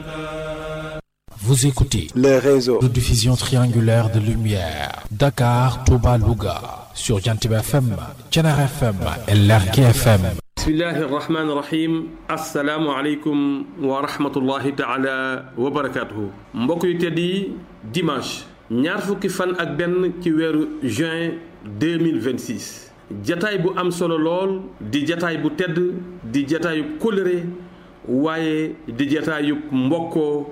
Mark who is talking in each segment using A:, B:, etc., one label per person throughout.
A: Vous écoutez
B: le réseau
A: de diffusion triangulaire de lumière Dakar, Touba, Louga sur Jantiba FM, Thiénaba FM et Lergui FM.
C: bismillahi irrahmani irrahim asalaamualeykum wa rahmatullahi taala wa barakatuhu mbokk yu tedd yi dimanche ñaar fukki fan ak benn ci weeru juin 2026 jataay bu am solo lool di jataay bu tedd di jataayub kóllëre waaye di jataayub mbokkoo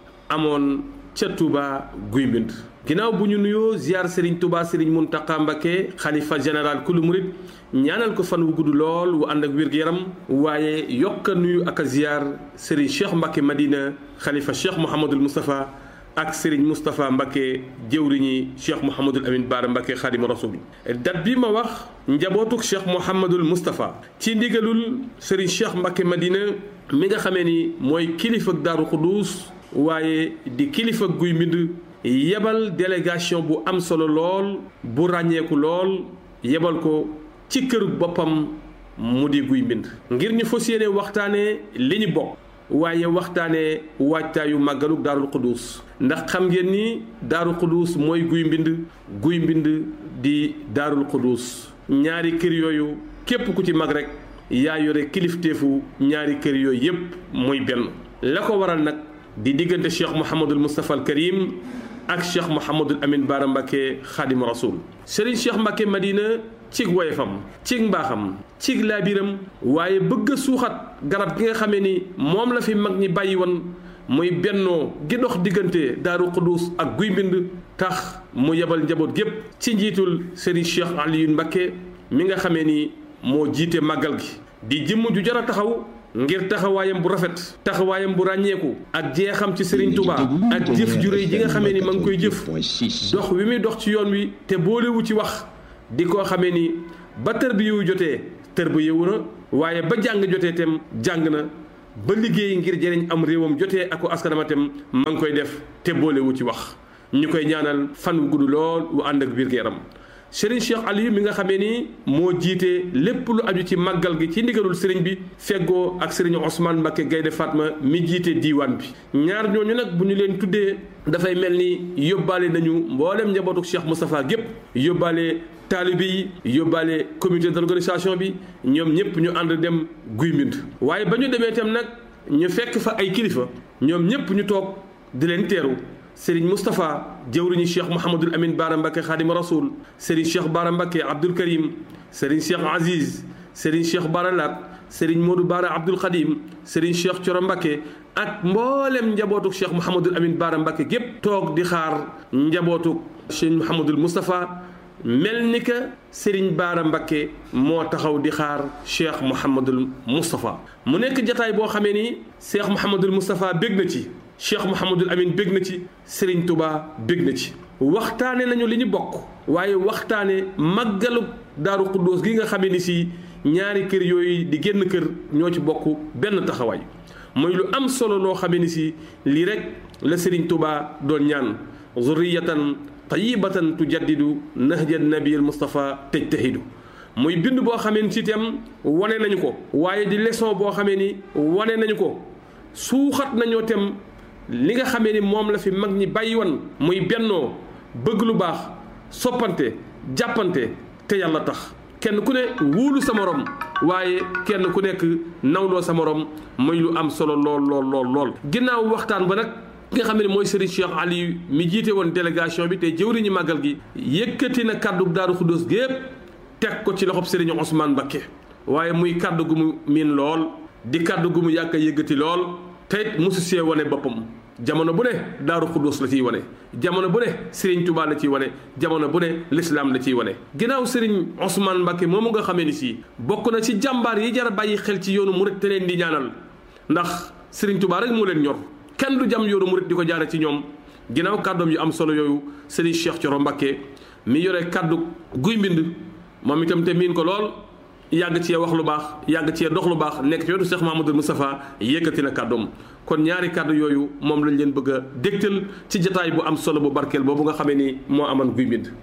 C: amoon ca Touba guy mbind ginnaaw bu ñu nuyoo ziar Serigne Touba Serigne Mountakha Mbacké xalifa général kulu murit ñaanal ko fan wu gudd lool wu ànd ak wér-gu-yaram waaye yokk a nuyu ak a ziar Serigne Cheikh Mbacké Madina xalifa Cheikh Mouhamadul Moustapha ak Serigne Moustapha Mbacké jëwriñi Cheikh Mouhamadul Amin Baara Mbacké xaadimu rasul dat bi ma wax njabootuk Cheikh Mouhamadul Moustapha ci ndigalul Serigne Cheikh Mbacké Madina mi nga xamee ni mooy kilifa Daaru Xuduus waaye di kilifa guy mbind yebal délégation bu am solo lool bu ràññeeku lool yebal ko ci këru boppam mu di guy mbind ngir ñu fas yéene waxtaanee li ñu bokk waaye waxtaanee waajtaayu màggaluk daarul xuduus ndax xam ngeen ni daarul xuduus mooy guy mbind guy mbind di daarul xuduus ñaari kër yooyu képp ku ci mag rek yaa yore kilifteefu ñaari kër yooyu yépp muy benn la ko waral nag di diggante cheikh Mouhamadul Moustapha al Karim ak cheikh Mouhamadul Amin Baara Mbacké xaadimu rasul Serigne Cheikh Mbacké Madina cig woyefam cig mbaaxam cig laabiram waaye bëgg a suuxat garab gi nga xamee ni moom la fi mag ñi bàyyi woon muy bennoo gi dox diggante Daaru Xuduus ak guy mbind tax mu yebal njaboot gépp ci njiitul Serigne Cheikh Alioune Mbacké mi nga xamee ni moo jiite màggal gi di jëmm ju jar a taxaw ngir taxawaayam bu rafet taxawaayam bu ràññeeku ak jeexam ci Serigne Touba ak jëf ju réy ji nga xamee ni ma ngi koy jëf dox wi muy dox ci yoon wi te boolewu ci wax di ko xamee ni ba tër bi yow jotee tër bi yow na waaye ba jàng jotee tem jàng na ba liggéey ngir jëriñ am réewam jotee ak askanama tem ma ngi koy def te boolewu ci wax ñu koy ñaanal fan wu gudd lool wu ànd ak biir yaram Serigne Cheikh Aliou mi nga xamee ni moo jiite lépp lu aju ci màggal gi ci ndigalul Serigne bi feggoo ak Serigne Ousmane Mbacké Gaynde Fatma mi jiite diiwaan bi ñaar ñooñu nag bu ñu leen tuddee dafay mel ni yóbbaale nañu mboolem njabootu Cheikh Moustapha gépp yóbbaale taalibe yi yóbbaale comité d'organisation bi ñoom ñëpp ñu ànd dem guy mbind waaye ba ñu demee itam nag ñu fekk fa ay kilifa ñoom ñëpp ñu toog di leen teeru Serigne Moustapha jëwriñu Cheikh Mouhamadul Amin Baara Mbacké Xaadimu Rasul Serigne Cheikh Baara Mbacké Abdoul Karim Serigne Cheikh Aziz Serigne Cheikh Baara Lat Serigne Modou Baara Abdoul Khadim Serigne Cheikh Coro Mbacké ak mboolem njabootuk Cheikh Mouhamadul Amin Baara Mbacké gépp toog di xaar njabootuk Cheikh Mouhamadul Moustapha mel ni que Serigne Baara Mbacké moo taxaw di xaar Cheikh Mouhamadul Moustapha mu nekk jataay boo xamee ni Cheikh Mouhamadul Moustapha bég na ci cheikh Mouhamadul Amin bég na ci Serigne Touba bég na ci waxtaane nañu li ñu bokk waaye waxtaane màggalu daaru xuddoos gi nga xamee ni si ñaari kër yooyu di génn kër ñoo ci bokk benn taxawaay mooy lu am solo loo xamee ni si lii rek la Serigne Touba doon ñaan zurriyatan tayyibatan tujaddidu nahja nabiyil Mustafa tajtahidu muy bind boo xamee ni si itam wane nañu ko waaye di leçon boo xamee ni wane nañu ko suuxat nañoo tem li nga xamee ni moom la fi mag ñi bàyyi woon muy bennoo bëgg lu baax soppante jàppante te yàlla tax kenn ku ne wóolu sa morom waaye kenn ku nekk nawloo sa morom muy lu am solo lool lool lool lool. ginnaaw waxtaan ba nag ki nga xam ne mooy Serigne Cheikh Aliou mi jiite woon délégation bi te jëwriñu màggal gi yëkkati na kàddu Daaru Xuddoos gépp teg ko ci loxob Serigne Ousmane Mbacké waaye muy kàddu gu mu miin lool di kàddu gu mu yàgg a yëkkati lool. teyit mosu see wane boppam jamono bu ne daaru xudduus la ciy wane jamono bu ne Serigne Touba la ciy wane jamono bu ne l'islam la ciy wane ginnaaw Serigne Ousmane Mbacké moomu nga xamee ni si bokk na ci jàmbaar yi jar a bàyyi xel ci yoonu murit te leen di ñaanal ndax Serigne Touba rek moo leen ñor kenn du jam yoonu murit di ko jaare ci ñoom ginnaaw kàddoom yu am solo yooyu Serigne Cheikh Thioro Mbacké mi yore kàddu guy mbind moom itam te miin ko lool yàgg cee wax lu baax yàgg cee dox lu baax nekk ci wetu Cheikh Mahamadul Moustapha yëkkati na kàddoom kon ñaari kàddu yooyu moom lañ leen bëgg a dégtal ci jataay bu am solo bu barkeel boobu nga xamee ni moo aman guy mbind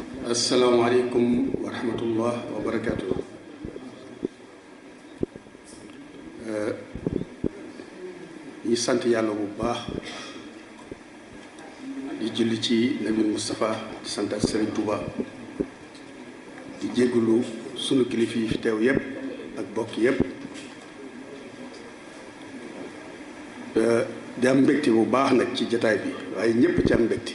D: asalaamaaleykum wa rahmatullah wa barakaatu. ñi sant yàlla bu baax di julli ci nabi Moustapha di sant ak Serigne Touba di jégalu sunu kilifa yi fi teew yépp ak bokk yépp di am mbégte bu baax nag ci jataay bi waaye ñépp ci am mbégte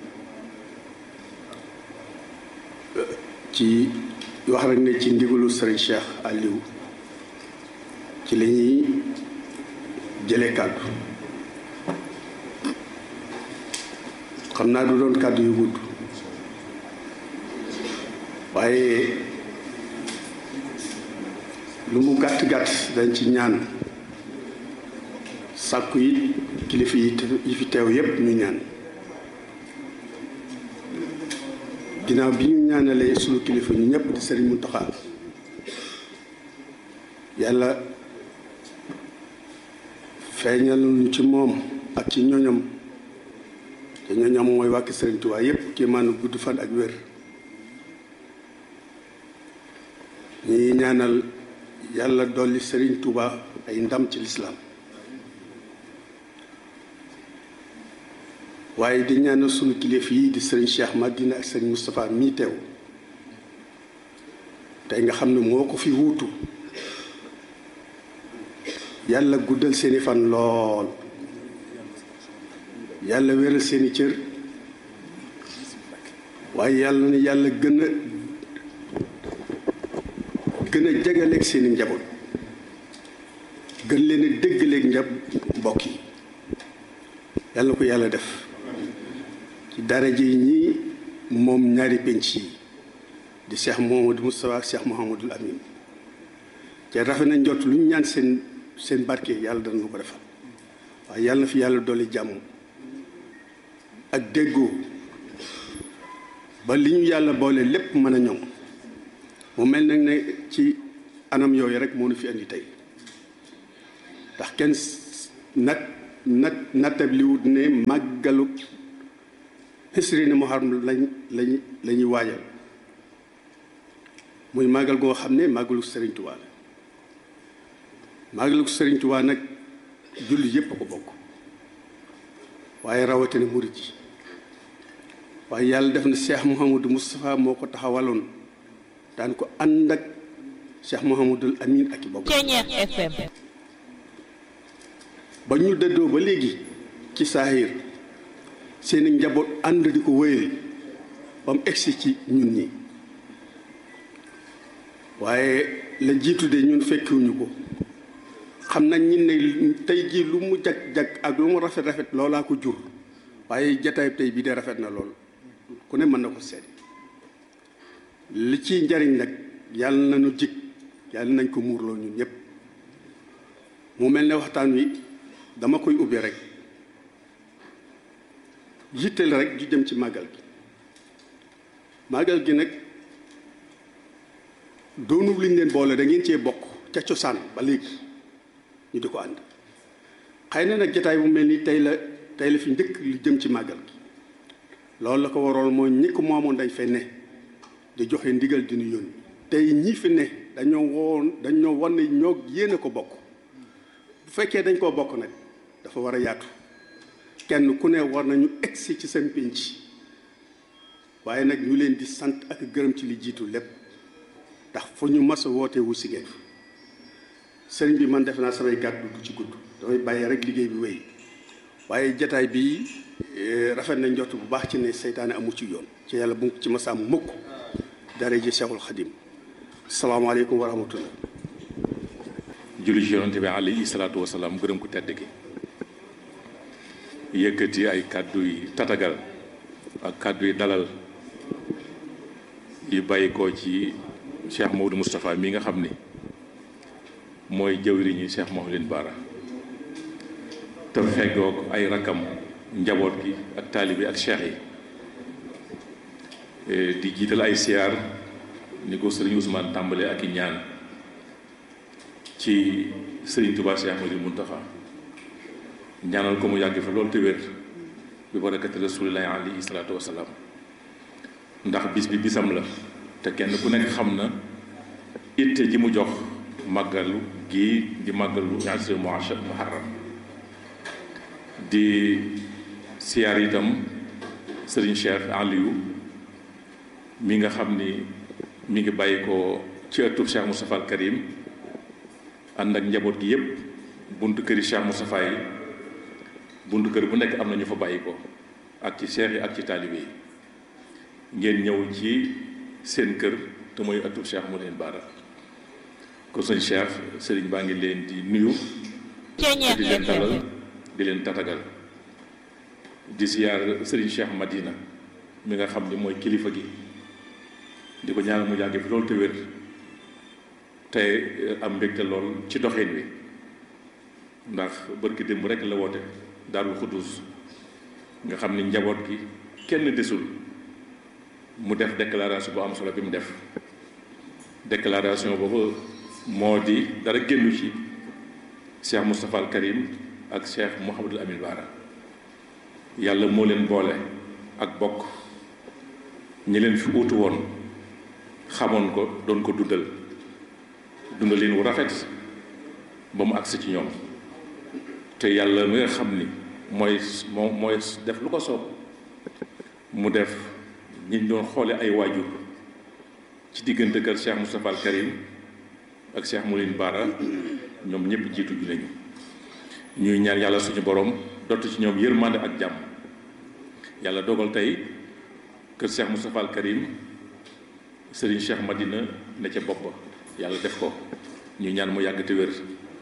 D: ci wax rek ne ci ndigalu Serigne Cheikh Aliou ci la ñuy jëlee kàddu xam naa du doon kàddu yu gudd waaye lu mu gàtt gàtt dañ ci ñaan sàkku yi kilifa yi fi teew yépp ñu ñaan ginnaaw bi ñu ñaanalee sunu kilifa ñu ñëpp di Sëriñ Muntaxa yàlla feeñal ñu ci moom ak ci ñoñom te ñoñom mooy wàkki Sëriñ Tuubaa yépp kii maanaam gudd fan ak wér ñi ñaanal yàlla dolli Sëriñ Tuubaa ay ndam ci lislaam waaye di ñaanal sunu kilifa yi di sëriñ Cheikh Madina ak sëriñ Moustapha mii teew tey nga xam ne moo ko fi wuutu yàlla guddal seeni fan lool yàlla wéral seeni cër waaye yàlla na yàlla gën a gën a jegaleeg seeni njaboot gën leen a déggaleeg njab mbokk yi yàlla na ko yàlla def ci daraje yi ñii moom ñaari penc yi di Cheikh Mouhamadou Moustapha ak Cheikh Mouhamadul Amin te rafet na njot lu ñu ñaan seen seen barke yàlla dana ko defal waaye yàlla na fi yàlla dolli jàmm ak déggoo ba li ñu yàlla boole lépp mën a ñoŋ mu mel nag ne ci anam yooyu rek moo nu fi indi tey ndax kenn nat nat nattab li wut ne màggalu xisri ne muharram lañ lañ la ñuy waajal muy màggal goo xam ne màggalu Sëriñ Tuubaa la màggalu Sëriñ Tuubaa nag julli yépp a ko bokk waaye rawatina murit yi waaye yàlla def na Cheikh Mouhamadou Moustapha moo ko taxawaloon daan ko ànd ak Cheikh Mouhamadul Amin ak i bokk ba ñu dëddoo ba léegi ci saahir seeni njaboot ànd di ko wéyal ba mu egsi ci ñun ñi waaye la jiitu de ñun fekkiwuñu ko xam nañ ñi ne tey jii lu mu jag-jag ak lu mu rafet-rafet loolaa ko jur waaye jataay tey bii de rafet na lool ku ne mën na ko seet li ci njariñ nag yàlla nañu jig yàlla nañ ko muurloo ñun ñëpp mu mel ne waxtaan wi dama koy ubbi rek yitteel rek ju jëm ci màggal gi màggal gi nag doonu liñ leen boole da ngeen cee bokk ca cosaan ba léegi ñu di ko ànd xëy na nag jataay bu mel ni tey la tey la fi njëkk li jëm ci màggal gi loolu la ko waroon mooy ñi ko moomoon dañ fay ne di joxe ndigal di ñu yónni tey ñii fi ne dañoo woon dañoo wan ne ñoo yéene ko bokk bu fekkee dañ koo bokk nag dafa war a yaatu kenn ku ne war nañu egsi ci seen pénc waaye nag ñu leen di sant ak gërëm ci li jiitu lépp ndax fu ñu mas a woote wu si ngeen sëriñ bi man def naa samay gàddu du ci gudd damay bàyyi rek liggéey bi wéy waaye jataay bi rafet na njort bu baax ci ne seytaane amu ci yoon ci yàlla bu ci masaam mukk dara ji Seexul Xadim salaamaaleykum wa rahmatullah
B: julli ci yonante bi alayhi salaatu wasalaam gërëm ku tedd gi yëkkati ay kàddu yi tatagal ak kàddu yi dalal yi bàyyi ko ci Cheikh Maodo Moustapha mi nga xam ni mooy jëwriñi Cheikh Mouhamadou Bara te feggoog ay rakam njaboot gi ak taalibi ak cheikh yi di jiital ay siyaar ni ko sëriñ Ousmane tàmbale ak i ñaan ci sëriñ Touba Cheikh Mouhamadou Mountakha ñaanal ko mu yàgg fa loolu te wér bi barakati rasulillahi alayhi salaatu wasalaam ndax bis bi bisam la te kenn ku nekk xam na itte ji mu jox màggalu gii di màggalu asri muharram di siyaar itam sëriñ Cheikh Aliou mi nga xam ni mi ngi bàyyi ko ci ëttub Cheikh Moustapha al Karim ànd ak njaboot gi yépp buntu këri Cheikh Moustapha yi buntu kër bu nekk am na ñu fa bàyyi ko ak ci cheikh yi ak ci taalibe yi ngeen ñëw ci seen kër te mooy ëttub Cheikh mu leen baara ko sëñ Cheikh sëriñ baa ngi leen di nuyu di leen dalal di leen tatagal di siyaar sëriñ Cheikh Madina mi nga xam ni mooy kilifa gi di ko ñaanal mu yàgg fi loolu te wér te am mbégte lool ci doxin wi ndax bërki démb rek la woote Daarul Xuddus nga xam ni njaboot gi kenn desul mu def déclaration bu am solo bi mu def déclaration boobu moo di dara génnu ci Cheikh Moustapha al Karim ak Cheikh Mouhamadul Amin Baara yàlla moo leen boole ak bokk ñi leen fi uutu woon xamoon ko doon ko dundal dundalin wu rafet ba mu agsi ci ñoom te yàlla mi nga xam ni mooy moo mooy def lu ko soob mu def ñi doon xoole ay waajur ci diggante kër Cheikh Moustapha al Karim ak Cheikh Mouline Bara ñoom ñëpp jiitu ju nañu ñuy ñaan yàlla suñu borom dott ci ñoom yërmande ak jàmm yàlla dogal tey kër Cheikh Moustapha al Karim Serigne Cheikh Madina ne ca bopp yàlla def ko ñuy ñaan mu yàgg te wér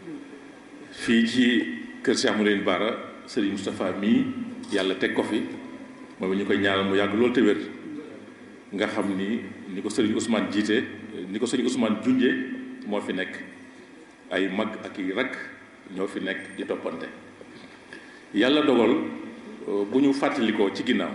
B: fii ci kër Cheikh Mouline Bara Serigne Moustapha mii yàlla teg ko fi moom ñu koy ñaanal mu yàgg loolu te wér nga xam ni ni ko Serigne Ousmane jiite ni ko Serigne Ousmane junje moo fi nekk ay mag ak i rakk ñoo fi nekk di toppante yàlla dogal bu ñu fàttalikoo ci ginnaaw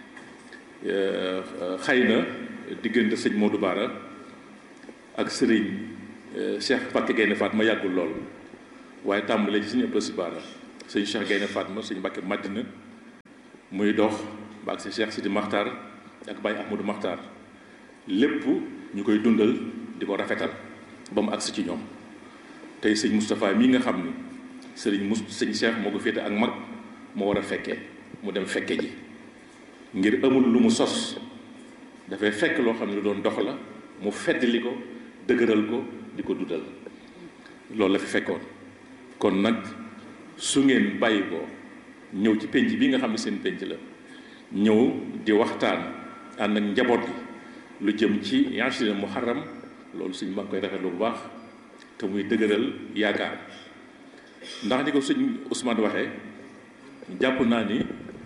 B: xëy na diggante sëñ Modou Bara ak Serigne Cheikh Mbacke Gaynde Fatma yàggul lool waaye tàmbalee ci suñu ëpp si Bara sëñ Cheikh Gaynde Fatma sëñ Mbacke Madina muy dox ba ak si Cheikh Sidi Makhtar ak Baye Ahmadou Makhtar lépp ñu koy dundal di ko rafetal ba mu agsi ci ñoom tey sëñ Moustapha mii nga xam ni sëriñ mus sëñ Cheikh moo ko féete ak mag moo war a fekkee mu dem fekke ji ngir amul lu mu sos dafay fekk loo xam ne lu doon dox la mu feddli ko dëgëral ko di ko dundal loolu la fi fekkoon kon nag su ngeen bàyyi ko ñëw ci penc bi nga xam ne seen penc la ñëw di waxtaan ànd ak njaboot gi lu jëm ci yaashirina muharram loolu suñ ma koy rafetlu bu baax te muy dëgëral yaakaar ndax ni ko sëñ Ousmane waxee jàpp naa ni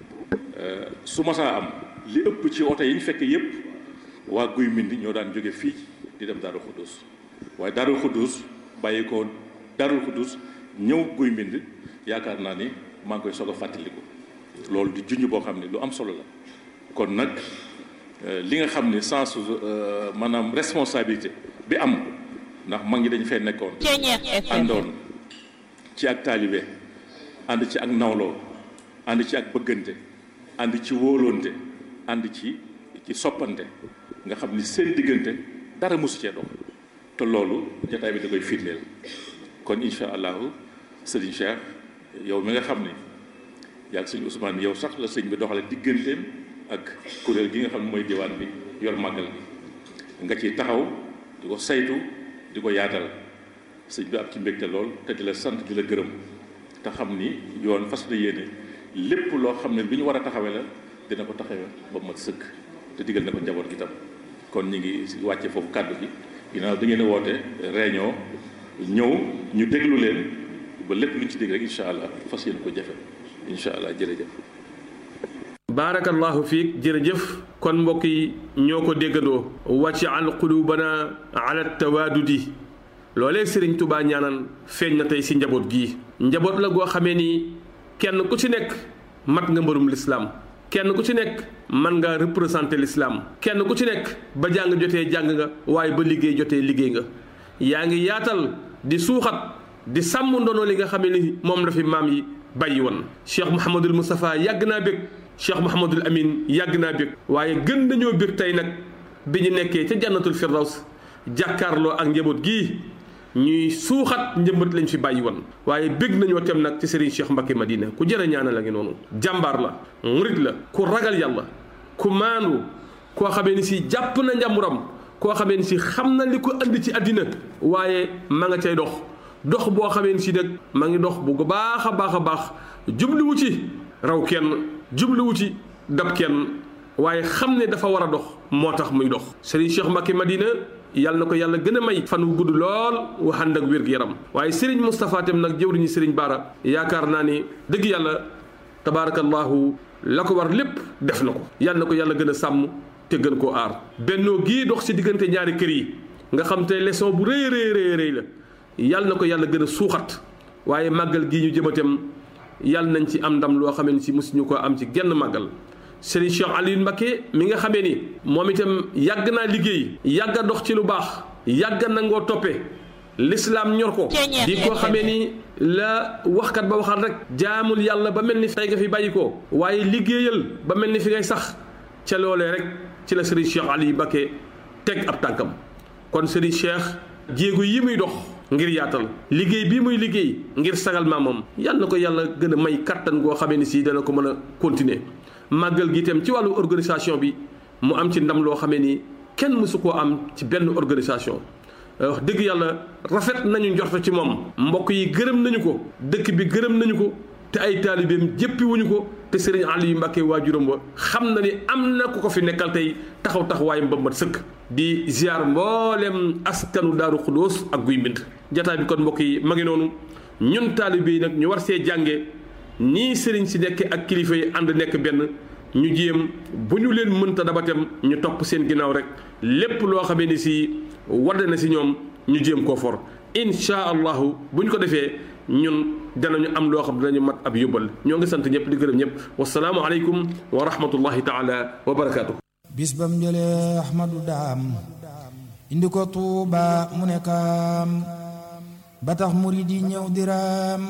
B: su masaa am li ëpp ci oto yi ñu fekk yépp waa guy mbind ñoo daan jóge fii di dem Daaru Xuddus waaye Daaru Xuddus bàyyi ko Daaru Xuddus ñëw guy mbind yaakaar naa ni maa ngi koy soog a fàttaliku loolu di junj boo xam ne lu am solo la kon nag li nga xam ne sens maanaam responsabilité bi am ndax mag ñi dañu fee nekkoon àndoon ci ak taalibe ànd ci ak nawloo ànd ci ak bëggante ànd ci wóolonte ànd ci ci soppante nga xam ni seen diggante dara mosu cee dox te loolu jataay bi da koy firndeel kon incha allahu sëriñ Cheikh yow mi nga xam ni yaa sëñ Ousmane yow sax la sëñ bi doxale digganteem ak kuréel gi nga xam ne mooy diwaan bi yor màggal bi nga ciy taxaw di ko saytu di ko yaatal sëñ bi am ci mbégte lool te di la sant di la gërëm te xam ni yoon fas na yéene lépp loo xam ne lu ñu war a taxawee la dina ko taxawee ba mat sëkk te digal na ko njaboot gi tam kon ñu ngi wàcce foofu kàddu gi ginnaaw da ngeen a woote réunion ñëw ñu déglu leen ba lépp luñ ci dégg rek incha allah fas yéene ko jafe incha allah jërëjëf.
C: baarakallahu fiik jërëjëf kon mbokk yi ñoo ko déggandoo wàcc al qulubana ala tawaadudi loolee sëriñ tubaa ñaanal feeñ na tey si njaboot gii njaboot la goo xamee ni kenn ku ci nekk mat nga mbërum lislaam kenn ku ci nekk man nga représenté lislaam kenn ku ci nekk ba jàng jotee jàng nga waaye ba liggéey jotee liggéey nga yaa ngi yaatal di suuxat di sàmm ndono li nga xamee ni moom la fi maam yi bàyyi woon cheikh mouhamadul moustapha yàgg naa bég cheikh mouhamadul amin yàgg naa bég waaye gën nañoo bég tey nag bi ñu nekkee ca jannatul firdaws jàkkaarloo ak njaboot gii ñuy suuxat njëmbat lañ fi bàyyi woon waaye bég nañoo tem nag ci Serigne Cheikh Mbacké Madina ku jërë ñaanal la ngi noonu jàmbaar la murit la ku ragal yàlla ku maandu koo xamee ni si jàpp na njàmburam koo xamee ni si xam na li ko andi ci àddina waaye ma nga cay dox dox boo xamee ni si nag ma ngi dox bu baax a baax a baax jubluwu ci raw kenn jubluwu ci dab kenn waaye xam ne dafa war a dox moo tax muy dox Serigne Cheikh Mbacké Madina yàlla na ko yàlla gën a may fan wu gudd lool wu ànd ak wér-gu-yaram waaye Serigne Moustapha tam nag jëwriñu Serigne Bara yaakaar naa ni dëgg yàlla tabaarakallahu la ko war lépp def na ko yàlla na ko yàlla gën a sàmm te gën koo aar bennoo gii dox ci diggante ñaari kër yi nga xam te leçon bu rëy rëy rëy rëy la yàlla na ko yàlla gën a suuxat waaye màggal gii ñu jëmatam yàlla nañ ci am ndam loo xamee ni si mosuñu ko am ci genn màggal Serigne Cheikh Aliou Mbacké mi nga xamee ni moom itam yàgg naa liggéey yàgg a dox ci lu baax yàgg nangoo toppe l'islam ñor ko di koo xamee ni la waxkat ba waxal rek jaamul yàlla ba mel ni tey nga fi bàyyi ko waaye liggéeyal ba mel ni fi ngay sax ca loolee rek ci la Serigne Cheikh Aliou Mbacké teg ab tànkam kon Serigne Cheikh jéego yi muy dox ngir yaatal liggéey bii muy liggéey ngir sagal maamam yàlla na ko yàlla gën a may kattan goo xamee ni si dana ko mën a continuer màggal gi itam ci wàllu organisation bi mu am ci ndam loo xamee ni kenn mësu koo am ci benn organisation wax dëgg yàlla rafet nañu njorto ci moom mbokk yi gërëm nañu ko dëkk bi gërëm nañu ko te ay taalibeem jéppi wuñu ko te Serigne Aliou Mbacké waajuram ba xam na ni am na ku ko fi nekkal tey taxaw taxawaayam ba mat sëkk di ziar mboolem askanu daaru xudóos ak guy mbind jataay bi kon mbokk yi ma ngi noonu ñun taalibe yi nag ñu war see jànge nii sëriñ si nekk ak kilifa yi ànd nekk benn ñu jéem bu ñu leen mënta dabatam ñu topp seen ginnaaw rek lépp loo xamee ni si wadd na si ñoom ñu jéem koo for insha allahu bu ñu ko defee ñun danañu am loo xam danañu mat ab yóbbal ñoo ngi sant ñëpp di gërëm ñëpp wasalaamu aleykum wa rahmatullahi taala wa barakaatu.
E: bis bam jëlee ahmadu daam indi ko tuuba mu nekkaam ba tax murid yi ñëw diraam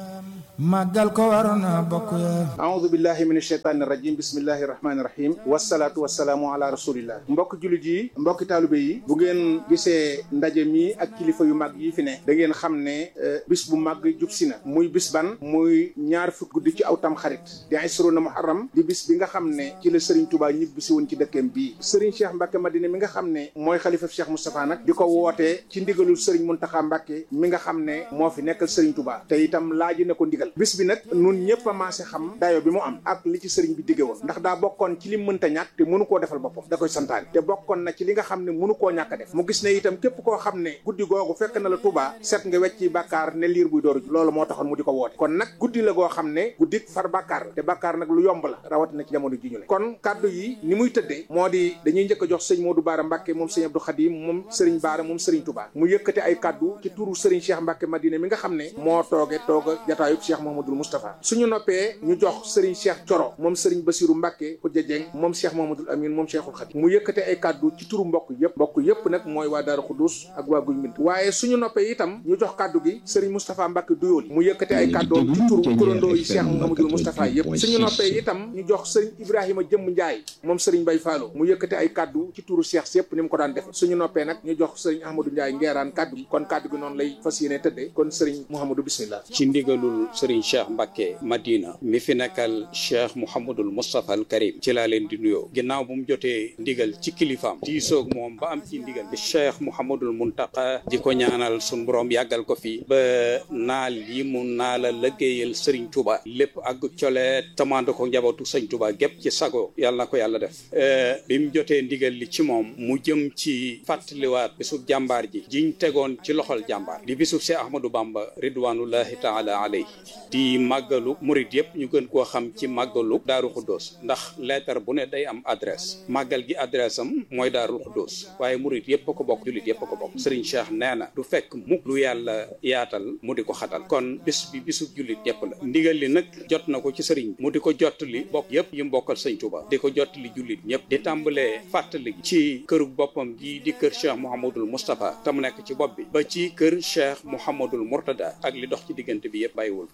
E: màggal ko waroon na bokk ya
F: aoudu billahi min asheytaani rajim bismillahi rahmaani rahim wasalaatu wasalaamu ala rasulillah mbokk jullit yi mbokki taalibe yi bu ngeen gisee ndaje mi ak kilifa yu mag yi fi ne da ngeen xam ne bis bu mag jub si na muy bis ban muy ñaar fukk guddi ci aw tam xarit di isruna muharram di bis bi nga xam ne ci la Serigne Touba ñibbi si woon ci dëkkeem bii Serigne Cheikh Mbacké Madina mi nga xam ne mooy xalifa Cheikh Moustapha nag di ko wootee ci ndigalul Serigne Mountakha Mbacké mi nga xam ne moo fi nekkal Serigne Touba te itam laaji na ko ndigal bis bi nag nun ñëpp a maase xam dayo bi mu am ak li ci sëriñ bi digge woon ndax daa bokkoon ci li mënta ñàkk te mënu koo defal boppam da koy santaane te bokkoon na ci li nga xam ne mënu koo ñàkk a def mu gis ne itam képp koo xam ne guddi googu fekk na la Touba set nga wecci bàkkaar ne liir buy dooru loolu moo taxoon mu di ko woote kon nag guddi la goo xam ne guddi far bàkkaar te bàkkaar nag lu yomb la rawat na ci jamono ji ñu ne kon kàddu yi ni muy tëddee moo di dañuy njëkk a jox sëñ Modou Bara Mbacké moom sëñ Abdou Khadim moom sëriñ Bara moom sëriñ Touba mu yëkkate ay kàddu ci turu sëriñ Cheikh Mbacké Madina mi nga xam ne moo tooge tooga jataayub Cheikh Mouhamadoul Moustapha suñu noppee ñu jox Serigne Cheikh Coro moom Serigne Bassirou Mbacké Khoudia Dieng moom Cheikh Mouhamadoul Amine moom Cheikhul Khadim mu yëkkate ay kàddu ci turu mbokk yëpp mbokk yëpp nag mooy waa Daaru Xuddus ak waa Guy Mbind waaye suñu noppee itam ñu jox kàddu gi Serigne Moustapha Mbacké Douyoly mu yëkkate ay kàddoom ci turu kurandoo yi Cheikh Mouhamadoul Moustapha yëpp suñu noppee itam ñu jox Serigne Ibrahima Jëmm Ndiaye moom Serigne Bay Fallo mu yëkkate ay kàddu ci turu Cheikh yëpp ni mu ko daan def suñu noppee nag ñu jox Serigne Ahmadou Ndiaye ngeeraan kàddu gi kon kàddu gi noonu lay fas yéene tëddee kon Serigne Mouhamadou bismillah
G: ci ndigalul Serigne Cheikh Mbacké Madina mi fi nekkal cheikh mouhamadul moustapha al karim ci laa leen di nuyoo ginnaaw bu mu jotee ndigal ci kilifaam diisoog moom ba am ci ndigal di cheikh mouhamadul muntaqa di ko ñaanal sun borom yàggal ko fi ba naal yi mu naala lëggéeyal sëriñ tuba lépp ak colee tamande ko njabootu sëñ tuba gépp ci sago yàlla na ko yàlla def bi mu jotee ndigal li ci moom mu jëm ci fàttaliwaat bisub jàmbaar ji jiñ tegoon ci loxol jàmbaar di bisub cheikh ahmadou bamba ridwanullahi taala alayhi di màggalu murid yëpp ñu gën koo xam ci màggalu daaru xuddoos ndax lettre bu ne day am adresse màggal gi adresse am mooy daaru xuddoos waaye murid yëpp a ko bokk jullit yëpp a ko bokk Serigne Cheikh nee na du fekk mukk lu yàlla yaatal mu di ko xatal kon bis bi bisu jullit yëpp la ndigal li nag jot na ko ci sëriñ mu di ko jottali bokk yëpp yi mbokkal sëñ Touba di ko jottali jullit ñëpp di tàmbalee fàttali ci këru boppam gi di kër Cheikh Mouhamadul Moustapha te mu nekk ci bopp bi ba ci kër Cheikh Mouhamadul Mourtada ak li dox ci diggante bi yëpp bàyyiwul kenn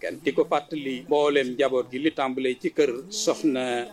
G: kenn di ko fàttali mbooleem njaboot gi li tàmbalee ci kër soxna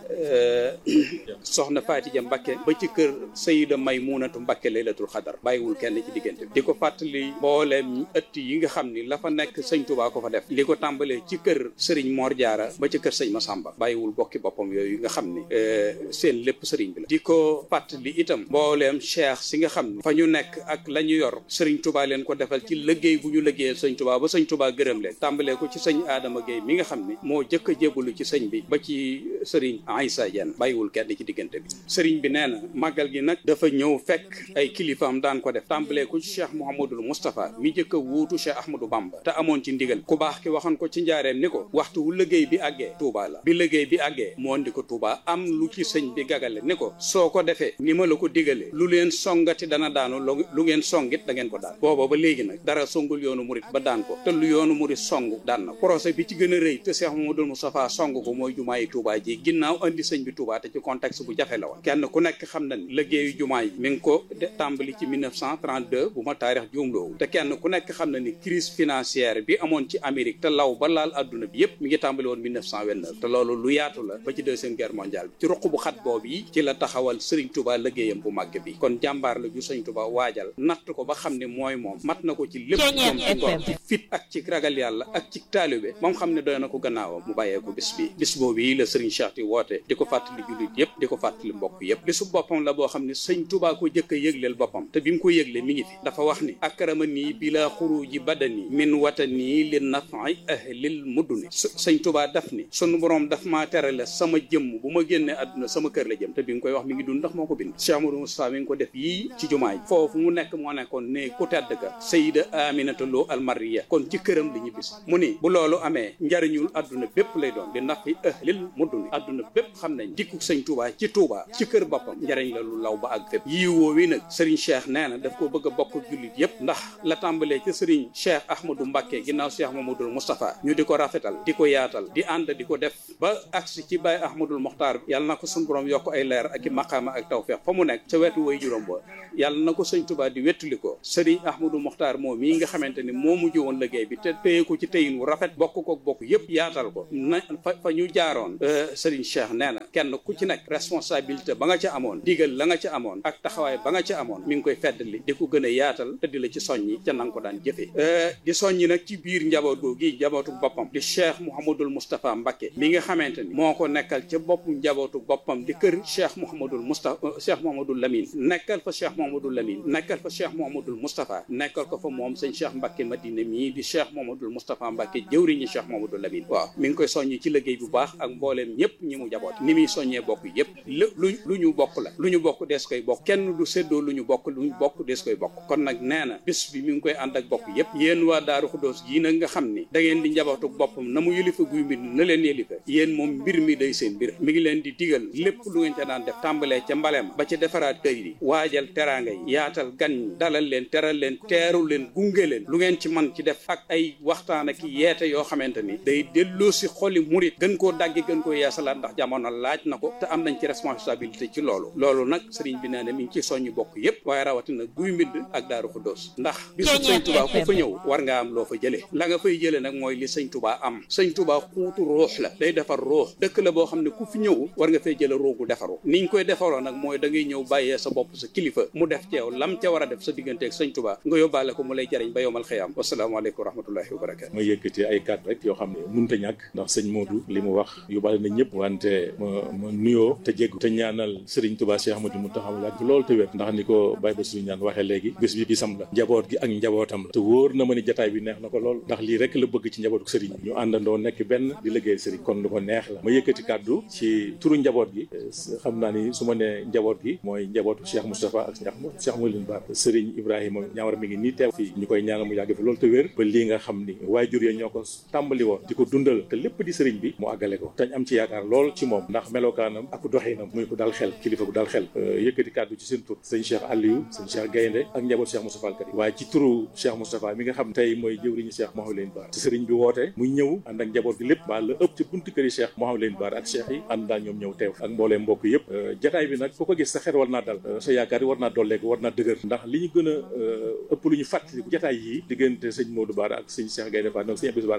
G: soxna Faatija Mbakke ba ci kër Sayida Maymunatu Mbakke laylatul xadar bàyyiwul kenn ci diggante bi di ko fàttali mbooleem ëtt yi nga xam ni la fa nekk sëñ Tuubaa ko fa def li ko tàmbalee ci kër sëriñ Mor Jaara ba ci kër sëñ Masamba bàyyiwul bokki boppam yooyu nga xam ni seen lépp sëriñ bi la di ko fàttali itam mbooleem cheikh si nga xam ni fa ñu nekk ak la ñu yor sëriñ Tuubaa leen ko defal ci liggéey bu ñu liggéeyal sëñ Tuubaa ba sëñ Tuubaa gërëm leen tàmbalee ko ci sëñ Adama Gueye mi nga xam ni moo jëkk a jébbalu ci sëñ bi ba ci sëriñ Aïssa Diène bàyyiwul kenn ci diggante bi sëriñ bi nee na màggal gi nag dafa ñëw fekk ay kilifaam daan ko def tàmbalee ko ci cheikh Mouhamadul Moustapha mi jëkk a wuutu cheikh Ahmadou Bamba te amoon ci ndigal ku baax ki waxoon ko ci njaareem ni ko waxtu wu liggéey bi àggee Touba la bi liggéey bi àggee moo andi ko Touba am lu ci sëñ bi gagale ni ko soo ko defee ni ma la ko digalee lu leen songati dana daanu lu ngeen songit da ngeen ko daan booba ba léegi nag dara songul yoonu murit ba daan ko te lu yoonu murit song daan na projet bi ci gën a rëy te cheikh Mouhamadul Moustapha song ko mooy jumaayi Touba ji ginnaaw andi sëñ bi Touba te ci contexte bu jafe la woon kenn ku nekk xam na ni liggéeyu jumaa yi mi ngi ko tàmbali ci 1932 bu ma taarix juumloowu te kenn ku nekk xam na ni crise financière bi amoon ci Amérique te law ba laal adduna bi yépp mi ngi tàmbali woon 1929 te loolu lu yaatu la ba ci deuxième guerre mondiale bi ci ruq bu xat boobu yi ci la taxawal Serigne Touba liggéeyam bu màgg bi kon jàmbaar la ju Serigne Touba waajal natt ko ba xam ne mooy moom mat na ko ci lépp moom ci ngor ci fit ak ci ragal yàlla ak ci taalibe moom xam ne doy na ko gannaawam mu bàyyee ko bis bi bis boobu yi la Serigne Cheikh di woote di ko fàttali jullit yépp di ko fàttali mbokk yépp bisu boppam la boo xam ne sëñ Touba ko jëkk a yëgleel boppam te bi mu ko yëgle mi ngi fi dafa wax ni akrama nii bila xuruji badani min watani li nafi ahlil mudduni sëñ Touba daf ni sunu borom daf maa terale sama jëmm bu ma génnee àdduna sama kër la jëm te bi nga koy wax mi ngi dund ndax moo ko bind Cheikh Amadou Moustapha mi ngi ko def yii ci jumaay foofu mu nekk moo nekkoon ne ku tedd ga Sayida Aminata Lo almariya kon ci këram li ñu bis mu ni bu loolu amee njariñul àdduna bépp lay doon li nafi ahlil mudduni àdduna bépp xam nañ dikku sëñ Touba ci Touba ci kër boppam njariñ la lu law ba ak fépp yii woowi nag Serigne Cheikh nee na daf ko bëgg a bokk jullit yépp ndax la tàmbalee ci Serigne Cheikh Ahmadou Mbacké ginnaaw Cheikh Mamadou Moustapha ñu di ko rafetal di ko yaatal di ànd di ko def ba agsi ci Baye Ahmadul Mokhtar yàlla na ko suñu borom yokk ay leer ak i maqaama ak tawfeex fa mu nekk ca wetu way juróom ba yàlla na ko sëñ Touba di wettuli ko Serigne Ahmadou Mokhtar moom mii nga xamante ni moo mujj woon liggéey bi te téye ko ci téyin wu rafet bokk ko bokk yépp yaatal ko na fa fa ñu jaaroon Serigne Cheikh nee na kenn ku ci nekk responsabilité ba nga ca amoon digal la nga ca amoon ak taxawaay ba nga ca amoon mi ngi koy feddali di ko gën a yaatal te di la ci soññi ca nanga ko daan jëfee di soññi nag ci biir njaboot googi njabootu boppam di cheikh mouhamadul moustapha Mbacké mi nga xamante ni moo ko nekkal ca bopp njabootu boppam di kër cheikh mouhamadul moustapha cheikh mouhamadul Lamine nekkal fa cheikh mouhamadul Lamine nekkal fa cheikh mouhamadul moustapha nekkal ko fa moom sëñ cheikh Mbacké Madina mii di cheikh mouhamadul moustapha Mbacké jëwriñi cheikh mouhamadul Lamine waaw mi ngi koy soññi ci liggéey bu baax ak mbooleem ñëpp ñi mu jaboot ni muy soññee bokk yëpp lu lu ñu bokk la lu ñu bokk dees koy bokk kenn du séddoo lu ñu bokk lu ñu bokk dees koy bokk kon nag nee na bis bi mi ngi koy ànd ak bokk yépp yéen waa daaru xuddoos yi nag nga xam ni da ngeen di njabootu boppam na mu yëlifa guy mbind na leen yëlifa yéen moom mbir mi day seen mbir mi ngi leen di digal lépp lu ngeen ca daan def tàmbalee ca mbaleem ba ci defaraat kër yi waajal teraanga yi yaatal gan ñi dalal leen teral leen teeru leen gunge leen lu ngeen ci man ci def ak ay waxtaan ak yeete yoo xamante ni day delloo si xoli murit gën koo daggi gën koo yeesalaat ndax jamono laaj na ko te am nañ ci responsabilité ci loolu loolu nag sëriñ bi nee na mi ngi ci soññi bokk yépp waaye rawatina guy mbind ak daaru xuddoos ndax bisu sëñ tubaa ku fa ñëw war nga am loo fa jëlee la nga fay jëlee nag mooy li sëñ tubaa am sëñ tubaa xuutu ruux la day defar ruux dëkk la boo xam ne ku fi ñëw war nga fay jële ruugu defaru niñ koy defaroo nag mooy da ngay ñëw bàyyee sa bopp sa kilifa mu def ceew lam ca war a def sa digganteeg sëñ tubaa nga yóbbaale ko mu lay jariñ ba yowmal xiyaam wasalaamaaleykum wa rahmatullahi wa barakatu
B: ma yëkkati ay kàddu rek yoo xam ne munta ñàkk ndax sëñ Modou li mu wax yóbbaale na ñëpp wante ma ma nuyoo te jéggu te ñaanal Serigne Touba Cheikh Ahmadou Mountakha yàgg loolu te wér ndax ni ko Baye Bassirou ñaan waxee léegi bés bi bisam la njaboot gi ak njabootam la te wóor na ma ni jataay bi neex na ko lool ndax lii rek la bëgg ci njabootu Serigne ñu àndandoo nekk benn di liggéey Serigne kon lu ko neex la ma yëkkati kàddu ci turu njaboot gi xam naa ni su ma nee njaboot gi mooy njabootu Cheikh Moustapha ak Cheikh Mouline Ba Serigne Ibrahima ñaawar mi ngi nii teew fii ñu koy ñaanal mu yàgg fi loolu te wér ba lii nga xam ni waajur ya ñoo ko tàmbali woon di ko dundal te lépp di Serigne bi mu àggale ko tañ am ci yaakaar lool ci moom ndax melokaanam ak doxinam muy ko dal xel kilifa bu dal xel yëkkati kàddu ci seen tur sëñ Cheikh Aliou sëñ Cheikh Gaynde ak njaboot Cheikh Moustapha Al Karim waaye ci turu Cheikh Moustapha mi nga xam tey mooy jëwriñu Cheikh Mouhamadou Lamine Bara ci sëriñ bi woote muy ñëw ànd ak njaboot gi lépp ba la ëpp ci buntu këri Cheikh Mouhamadou Lamine Bara ak Cheikh yi ànd daal ñoom ñëw teew ak mboolee mbokk yëpp jataay bi nag ku ko gis sa xel war naa dal sa yaakaar yi war naa dolleeku war naa dëgër ndax li ñu gën a ëpp lu ñu fàttali jataay yi diggante sëñ Modou Bara ak sëñ Cheikh Gaynde Bara donc sëñ Abdou Bara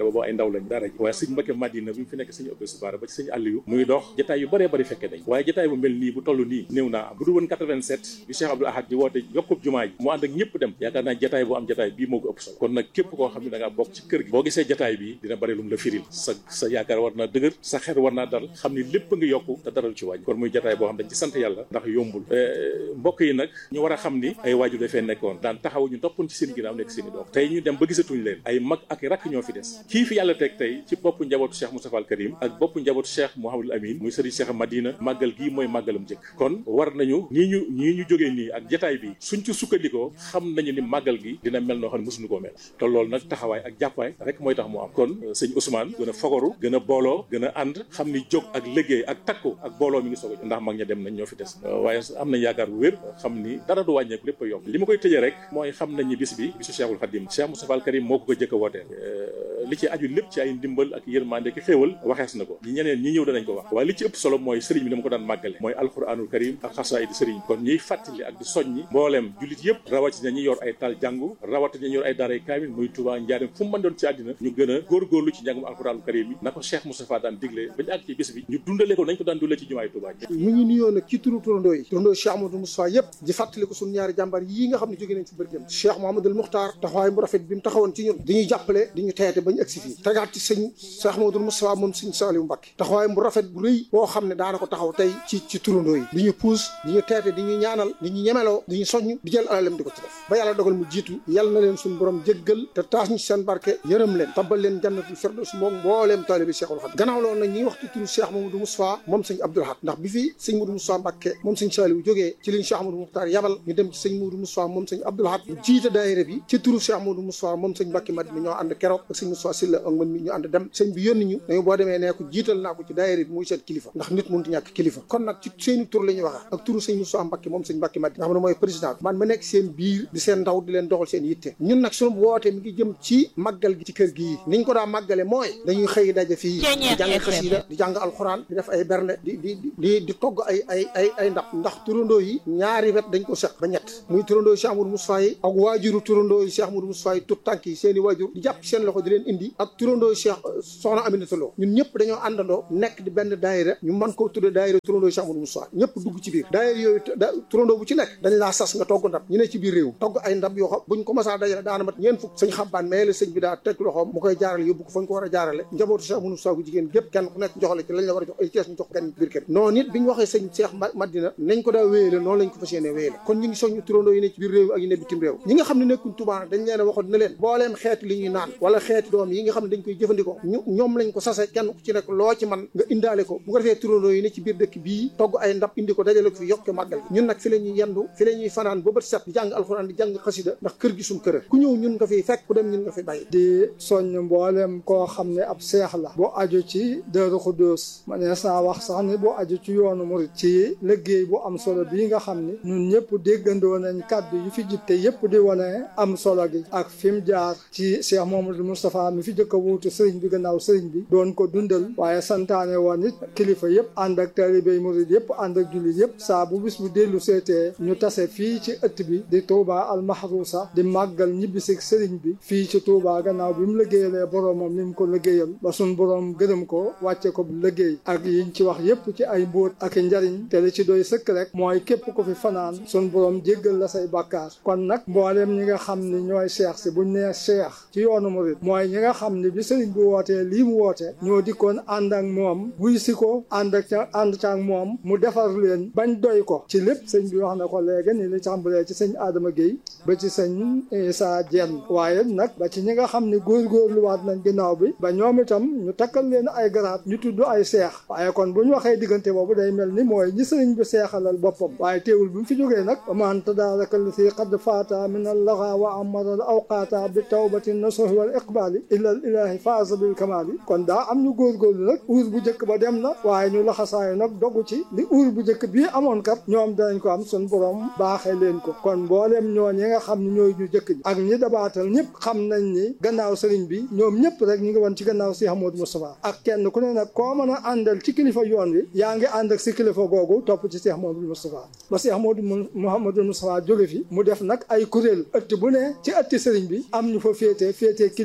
B: boobu ay ndaw lañ dara ji waaye sëñ Mbacke Madina bi mu fi nekk sëñ Abdou Subara ba ci sëñ Aliou muy dox jataay yu bëree bëri fekke dañ waaye jataay bu mel nii bu toll nii néew naa am bu dul woon 87 bi Cheikh Abdoul Ahad di woote yokkub jumaa ji mu ànd ak ñëpp dem yaakaar naa jataay bu am jataay bii moo ko ëpp solo kon nag képp koo xam ne da ngaa bokk ci kër gi boo gisee jataay bi dina bëri lu mu la firil sa sa yaakaar war naa dëgër sa xel war naa dal xam ni lépp nga yokku te daral ci wàññi kon muy jataay boo xam dañ ci sant yàlla ndax yombul mbokk yi nag ñu war a xam ni ay waajur dafee nekkoon daan taxaw ñu toppoon ci seen ginnaaw nekk seen i doom tey ñu dem ba gisatuñ leen ay mag ak rakk ñoo fi des kii fi yàlla teg tey ci boppu njabootu Cheikh Moustapha al Karim ak boppu njabootu Cheikh Mouhamadul Amin muy sëriñ Cheikh Madina màggal gii mooy màggalam jëkk kon war nañu ñii ñu ñii ñu jógee nii ak jataay bi suñ ci sukkandikoo xam nañu ni màggal gi dina mel noo xam ne mosuñu koo mel te loolu nag taxawaay ak jàppaay rek mooy tax mu am kon sëñ Ousmane gën a fogoru gën a booloo gën a ànd xam ni jóg ak liggéey ak takku ak booloo mi ngi soog a ndax mag ña dem nañ ñoo fi des waaye am nañ yaakaar bu wér xam ni dara du wàññeeku lépp a yokk li ma koy tëjee rek mooy xam nañ ni bis bi bisu Cheikhul Khadim Cheikh Moustapha al Karim moo ko ko jëkk a wootee li ci aju lépp ci ay ndimbal ak yërmande ki xéewal waxees na ko ñi ñeneen ñi ñëw danañ ko wax waaye li ci ëpp solo mooy sëriñ bi dama ko daan màggale mooy alquranul karim ak xasaayid sëriñ kon ñiy fàttali ak di soññi mbooleem jullit yëpp rawatina ñi yor ay tal jàngu rawatina ñi yor ay daaray kaamil muy Touba njaarim fu mu mën doon ci àddina ñu gën a góorgóorlu ci njàngum alquranul karim yi na ko Cheikh Moustapha daan digle bañu àgg ci bis bi ñu dundale ko nañ ko daan dundale ci jumaay Touba
F: mu ngi nuyoo nag ci turu turandoo yi turandoo Cheikh Amadou Moustapha yëpp di fàttali ko suñu ñaari jàmbar yii nga xam ne jóge nañ ci bërgëm Cheikh Mouhamadoul Moukhtar taxawaay mu rafet bi mu taxawoon ci ñun dañuy jàppale di ñu teete bañu agsi fii tegaat ci sëñ Cheikh Mouhamadoul Moustapha moom sëñ Saliou Mbacké taxawaay mu rafet bu rëy boo xam ne daana ko taxaw tey ci ci turandoo yi di ñu puus di ñu teete di ñu ñaanal di ñu ñemeloo di ñu soññ di jël alalem di ko ci def ba yàlla dogal mu jiitu yàlla na leen suñu borom jéggal te taas ñu seen barke yërëm leen tabbal leen jannatul firdaws moom mbooleem taalibi Cheikhul Khadim gannaaw loolu nag ñi wax ci turu Cheikh Mamadou Moustapha moom sëñ Abdoul Ahad ndax bi fi sëñ Modou Moustapha Mbacké moom sëñ Saliou jógee ci liñ Cheikh Amadou Moukhtar yabal ñu dem ci sëñ Modou Moustapha moom sëñ Abdoul Ahad mu jiite daayira bi ci turu Cheikh Modou Moustapha moom sëñ Mbacké Madina ñoo ànd keroog ak sëñ Moustapha Silla ak man mi ñu ànd dem sëñ bi yónni ñu dañu boo demee nee ko jiital naa ko ci daayira bi muy seen kilifa ndax nit mënut ñàkk kilifa kon nag ci seeni tur la ñuy waxa ak turu sëñ Moustapha Mbacké moom sëñ Mbacké Madina nga xam ne mooy président bi man ma nekk seen biir di seen ndaw di leen doxal seen yitte ñun nag suñu woote mi ngi jëm ci màggal gi ci kër gii niñ ko daa màggale mooy dañuy xëy daje fii di jàng xasida di jàng alxuraan di def ay berne di di di di togg ay ay ay ay ndax ndax turandoo yi ñaari wet dañ ko seq ba ñett muy turandoo yi Cheikh Amadou Moustapha yi ak waajuru turandoo yi Cheikh Amadou Moustapha yi tut tànk yi seen i waajur di jàpp seen loxo di leen indi ak turandoo yi Cheikh soxna Aminata Lo ñun ñëpp dañoo àndandoo nekk di benn daayira ñu mën koo tudde daayira turandoo yi Cheikh Amadou Moustapha ñëpp dugg ci biir daayira yooyu turandoo bu ci nekk dañ laa sas nga togg ndab ñu ne ci biir réew togg ay ndab yoo xam buñ ko masaa dajale daana mat ñeen fukk sëñ xabbaan mais la sëñ bi daa teg loxoom mu koy jaarale yóbbu ko fañ ko war a jaarale njabootu Cheikh Amadou Moustapha bu jigéen gépp kenn ku nekk joxale ci lañ la war a jox ay kees ñu jox kenn biir kër noonu it bi ñu waxee sëñ Cheikh Madina nañ ko daa wéyale noonu lañ ko fas yéene wéyale kon ñu ngi soññu turandoo yi ne ci biir réew ak yi ne bitim réew ñi nga xam ne nekkuñ Tuubaa dañ leen a waxoon ne leen booleem xeeti li ñuy naan wala xeeti doom yi nga xam ne dañ koy jëfandikoo ñu ñoom lañ ko sase kenn ku ci nekk loo ci man nga indaale ko bu ko defee turandoo yi ne ci biir dëkk bii togg ay ndab indi ko dajale ko fi yokk màggal ñun nag fi la ñuy yendu fi la ñuy fanaan ba bët set di jàng alxuraan di jàng xasida ndax kër gi suñ kër ku ñëw ñun nga fiy fekk ku dem ñun nga fi bàyyi
H: di soññ mboolem koo xam ne ab seex la boo aju ci Daaru Xudoos ma nees naa wax sax ni boo aju ci yoonu murit ci liggéey bu am solo bii nga xam ni ñun ñëpp déggandoo nañ kàddu yi fi jib te yëpp di wane am solo gi ak fi mu jaar ci Cheikh Mamadou Moustapha mi fi jëkk a wuutu sëriñ bi gannaaw sëriñ bi doon ko dundal waaye santaane woon it kilifa yëpp ànd ak taalibey murit yëpp ànd ak jullit yëpp saa bu bis bu dellu seetee ñu tase fii ci ëtt bi di Touba al Mahrousa di màggal ñibbisig sëriñ bi fii ci Touba gannaaw bi mu liggéeyalee boroomam ni mu ko liggéeyal ba suñ boroom gërëm ko wàcce ko liggéey ak yiñ ci wax yëpp ci ay mbóot ak njariñ te li ci doy sëkk rek mooy képp ko fi fanaan suñ boroom jéggal la say bàkkaar kon nag mbooleem ñi nga xam ni ñooy cheikh si buñ nee cheikh ci yoonu murit mooy ñi nga xam ni bi sëriñ bi wootee lii mu woote ñoo dikkoon ànd ak moom wuy si ko ànd ak ca ànd ca ak moom mu defar leen bañ doy ko ci lépp sëñ bi wax na ko léegi ni li tàmbalee ci sëñ Adama Guèye ba ci sëñ Issa Diène waaye nag ba ci ñi nga xam ni góorgóorluwaat nañ ginnaaw bi ba ñoom itam ñu takkal leen ay garaat ñu tudd ay seex waaye kon bu ñu waxee diggante boobu day mel ni mooy ñi sëriñ bi seexalal boppam waaye teewul bi mu fi jógee nag man tadaaraka li si qad faata min al laxa wa amara al awqaata bi tawbati nasuhi wal iqbaali ila al ilahi faasa bil kamaali kon daa am ñu góorgóorlu nag uur bu njëkk ba dem na waaye ñu laxasaayu nag dogu ci li uur bu njëkk bii amoon kat ñoom danañ ko am sun borom baaxee leen ko kon mboolem ñoo ñi nga xam ne ñooy ñu jëkk ñi ak ñi dabaatal ñëpp xam nañ ni gannaaw sëriñ bi ñoom ñëpp rek ñu ngi woon ci gannaaw si Amadou Moustapha ak kenn ku ne nag koo mën a àndal ci kilifa yoon wi yaa ngi ànd ak si kilifa googu topp ci Cheikh Amadou Moustapha ba Cheikh Amadou Mouhamadou Moustapha jóge fi mu def nag ay kuréel ëtt bu ne ci ëtti sëriñ bi am ñu fa féete féete kilifa googa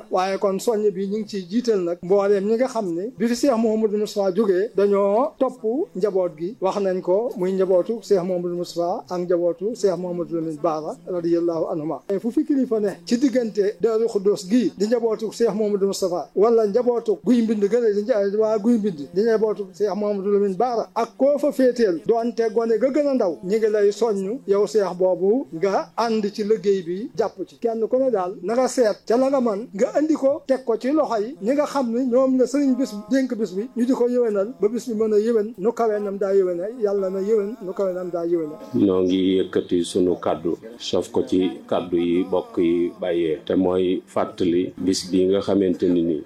H: waaye kon soññ bi ñu ngi ciy jiital nag mbooleem ñi nga xam ne bi fi Cheikh Mouhamadou Moustapha jógee dañoo topp njaboot gi wax nañ ko muy njabootu Cheikh Mouhamadou Moustapha ak njabootu Cheikh Mouhamadou Lamine Bara radiyallahu anhuma fu fi kilifa ne ci diggante Daaru Xuddoos gii di njabootu Cheikh Mouhamadou Moustapha wala njabootu guy mbind gën a di waa guy mbind di njabootu Cheikh Mouhamadou Lamine Bara ak koo fa féeteel doonte gone ga gën a ndaw ñi ngi lay soññ yow Cheikh boobu nga ànd ci liggéey bi jàpp ci kenn ku ne daal na nga seet ca la nga man nga andi ko teg ko ci loxo yi ñi nga xam ne ñoom la sëriñ bis dénk bis bi ñu di ko yëwénal ba bis bi mën a yëwén nu kawee nam daa yëwéne yàlla na yëwén nu kawee nam daa yëwéne
I: noo ngi yëkkati sunu kàddu sof ko ci kàddu yi bokk yi bàyyee te mooy fàttali bis bi nga xamante ni nii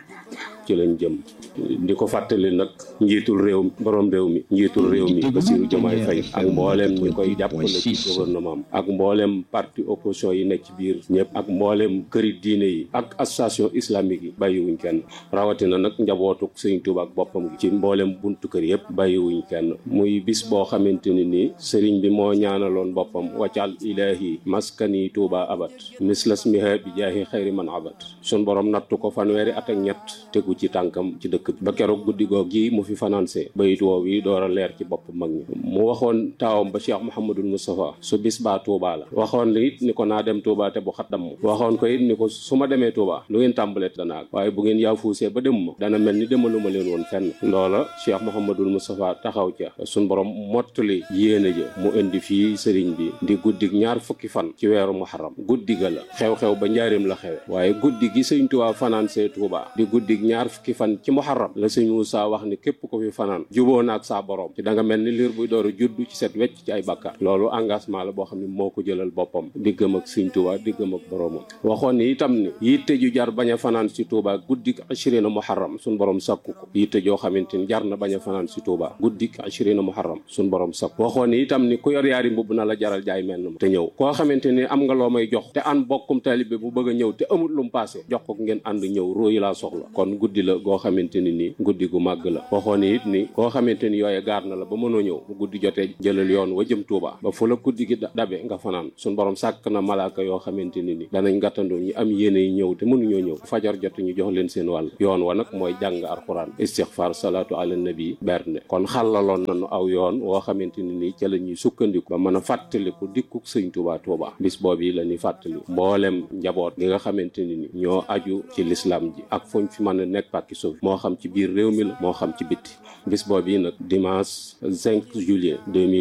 I: ci lañ jëm di ko fàttali nag njiitul réew borom réew mi njiitul réew mi Bassirou Diomaye Faye ak mbooleem ñi koy jàppale ci gouvernement ak mbooleem parti opposition yi nekk ci biir ñëpp ak mbooleem këri diine yi ak association islamique yi bàyyiwuñ kenn rawatina nag njabootu Sëriñ Tuuba ak boppam gi ci mbooleem buntu kër yëpp bàyyiwuñ kenn muy bis boo xamante ni nii sëriñ bi moo ñaanaloon boppam waccal ilahi maskani Tuuba abat mislas miha bi jaahi xayri man abat sun borom nattu ko fanweeri at ak ñett tegu ci tànkam ci dëkk ba keroog guddi goog gi mu fi financé bayit woow yi door a leer ci bopp mag ñi mu waxoon taawam ba Cheikh Mouhamadul Moustapha su bis baa Touba la waxoon li it ni ko naa dem Touba te bu xaddam waxoon ko it ni ko su ma demee Touba lu ngeen tàmbalee danaa waaye bu ngeen yaafuusee ba dem ma dana mel ni demaluma leen woon fenn loola Cheikh Mouhamadul Moustapha taxaw ca suñ borom mottali yéene ja mu indi fii sëriñ bi di guddig ñaar fukki fan ci weeru muharram guddi ga la xew-xew ba njaareem la xewe waaye guddi gi sëñ Touba financé Touba di guddig ñaar fukki fan ci muharram la sëñ Moussa wax ni képp ko fi fanaan juboo na ak saa borom ci da nga mel ni liir buy door a juddu ci set wecc ci ay bàkkaar loolu engagement la boo xam ne moo ko jëlal boppam diggam ak sëñ Touba diggam ak boromam waxoon ni itam ni yitte ju jar bañ a fanaan si Touba guddik ashirina muharram suñ borom sakku ko yitte joo xamante ni jar na bañ a fanaan si Touba guddik ashirina muharram suñ borom sakku waxoon ni itam ni ku yor yaari mbubb na la jaral jaay mel na te ñëw koo xamante ni am nga loo may jox te an bokkum taalibe bu bëgg a ñëw te amul lu mu paase jox ko ngeen ànd ñëw róoyi laa soxla kon guddi la goo xamante ni nii guddi gu màgg la waxoon ni it ni koo xamante ni yooye gaar na la ba mënoo ñëw bu guddi jotee jëlal yoon wa jëm Touba ba fu la guddi gi dabe nga fanaan suñ borom sàkk na malaaka yoo xamante ni ni danañ gàttandoo ñi am yéene yi ñëw te mënuñoo ñëw fajar jot ñu jox leen seen wàll yoon wa nag mooy jàng alxuraan istixfar salaatu ala nabi berne kon xàllaloon nañu aw yoon woo xamante ni nii ca la ñuy sukkandiku ba mën a fàttaliku dikkuk sëñ Touba Touba bis boobu la ñuy fàttali mboolem njaboot gi nga xamante ni ni ñoo aju ci lislaam ji ak fuñ fi mën a nekk pàkki suuf moo xam ci biir réew mi la moo xam ci bitti bis boobu yi nag dimanche 5 juillet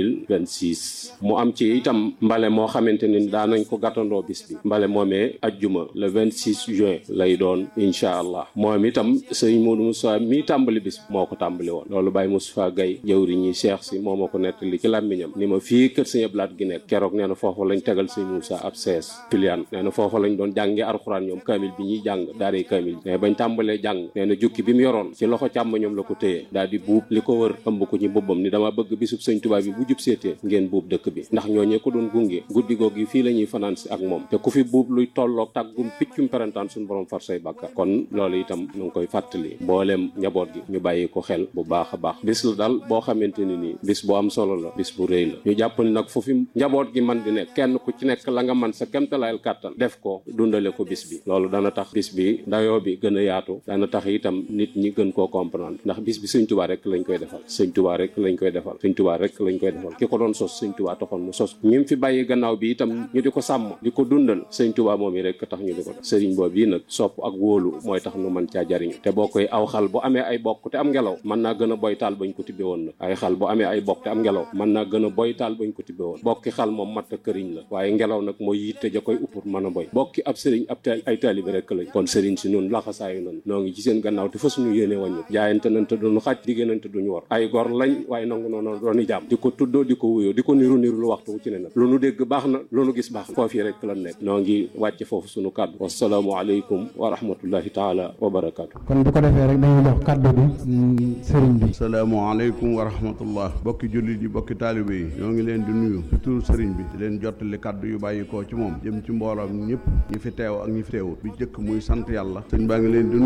I: 2026 mu am ci itam mbale moo xamante ni daanañ ko gàttandoo bis bi mbale moomee ajjuma le 26 juin lay doon incha allah moom itam sëñ Modou Moussa mii tàmbali bis bi moo ko tàmbali woon loolu Baye Moustapha Gaye jëwri ñi Cheikh si moo ma ko nettali ci làmmiñam ni ma fii kër sëñ Ablaat gi nekk keroog nee na foofu lañ tegal sëñ Moussa ab sees pilian nee na foofu lañ doon jàngee alxuraan ñoom kaamil bi ñuy jàng daaray kaamil mais bañ tàmbalee jàng nee na jukki bi mu yoroon ci loxo càmm ñoom la ko téye daal di buub li ko wër ëmb ko ci mbubbam ni dama bëgg bisub sëñ Tuubaa bi bu jub seetee ngeen buub dëkk bi ndax ñooñee ko doon gunge guddi googu yi fii la ñuy fanaan si ak moom te ku fi buub luy tolloog tàggum piccum perantaan suñu borom far say bàkkaar kon loolu itam ñu ngi koy fàttali mbooleem njaboot gi ñu bàyyi ko xel bu baax a baax bis la daal boo xamante ni nii bis bu am solo la bis bu rëy la ñu jàpp ni nag foofu njaboot gi man di nekk kenn ku ci nekk la nga man sa kemtalayal kàttan def ko dundale ko bis bi loolu dana tax bis bi dayoo bi gën a yaatu dana tax itam nit ñi gën koo comprendre ndax bis bi sëñ tubaa rek lañ koy defal sëñ tubaa rek lañ koy defal sëñ tubaa rek lañ koy defal ki ko doon sos sëñ tubaa taxoon mu sos ñi fi bàyyi gannaaw bi itam ñu di ko sàmm di ko dundal sëñ tubaa moom yi rek tax ñu di ko def sëriñ boobu yi nag sopp ak wóolu mooy tax nu mën caa jariñu te boo koy aw xal bu amee ay bokk te am ngelaw mën naa gën a boy taal bañ ko tibbe woon nag ay xal bu amee ay bokk te am ngelaw mën naa gën a boy taal bañ ko tibbe woon bokki xal moom matt këriñ la waaye ngelaw nag mooy yitte ja koy uppur mën a boy bokki ab sëriñ ab ay taalibe rek lañ kon sëriñ si nun laxasaayu nan noo ngi ci seen gannaaw te fa suñu yéene wàññu jaayante nañ te duñu xaj diggéenante duñu war ay gor lañ waaye nangu noonu dooni jàmm di ko tuddoo di ko wuyoo di ko niru niru lu waxtu wu ci ne nag lu nu dégg baax na lu nu gis baax na foofu rek lan nekk noo ngi wàcce foofu suñu kàddu wasalaamu aleykum wa rahmatullahi taala wa barakaatu
J: kon bu ko defee rek dañuy jox kàddu bi sëriñ bi
K: salaamaaleykum wa rahmatullah bokki jullit yi bokki taalibe yi ñoo ngi leen di nuyu ci turu sëriñ bi di leen jottali kàddu yu bàyyi koo ci moom jëm ci mbooloom ñëpp ñi fi teew ak ñi fi teewut bi jëkk muy sant yàlla sëñ baa ngi leen di nuyu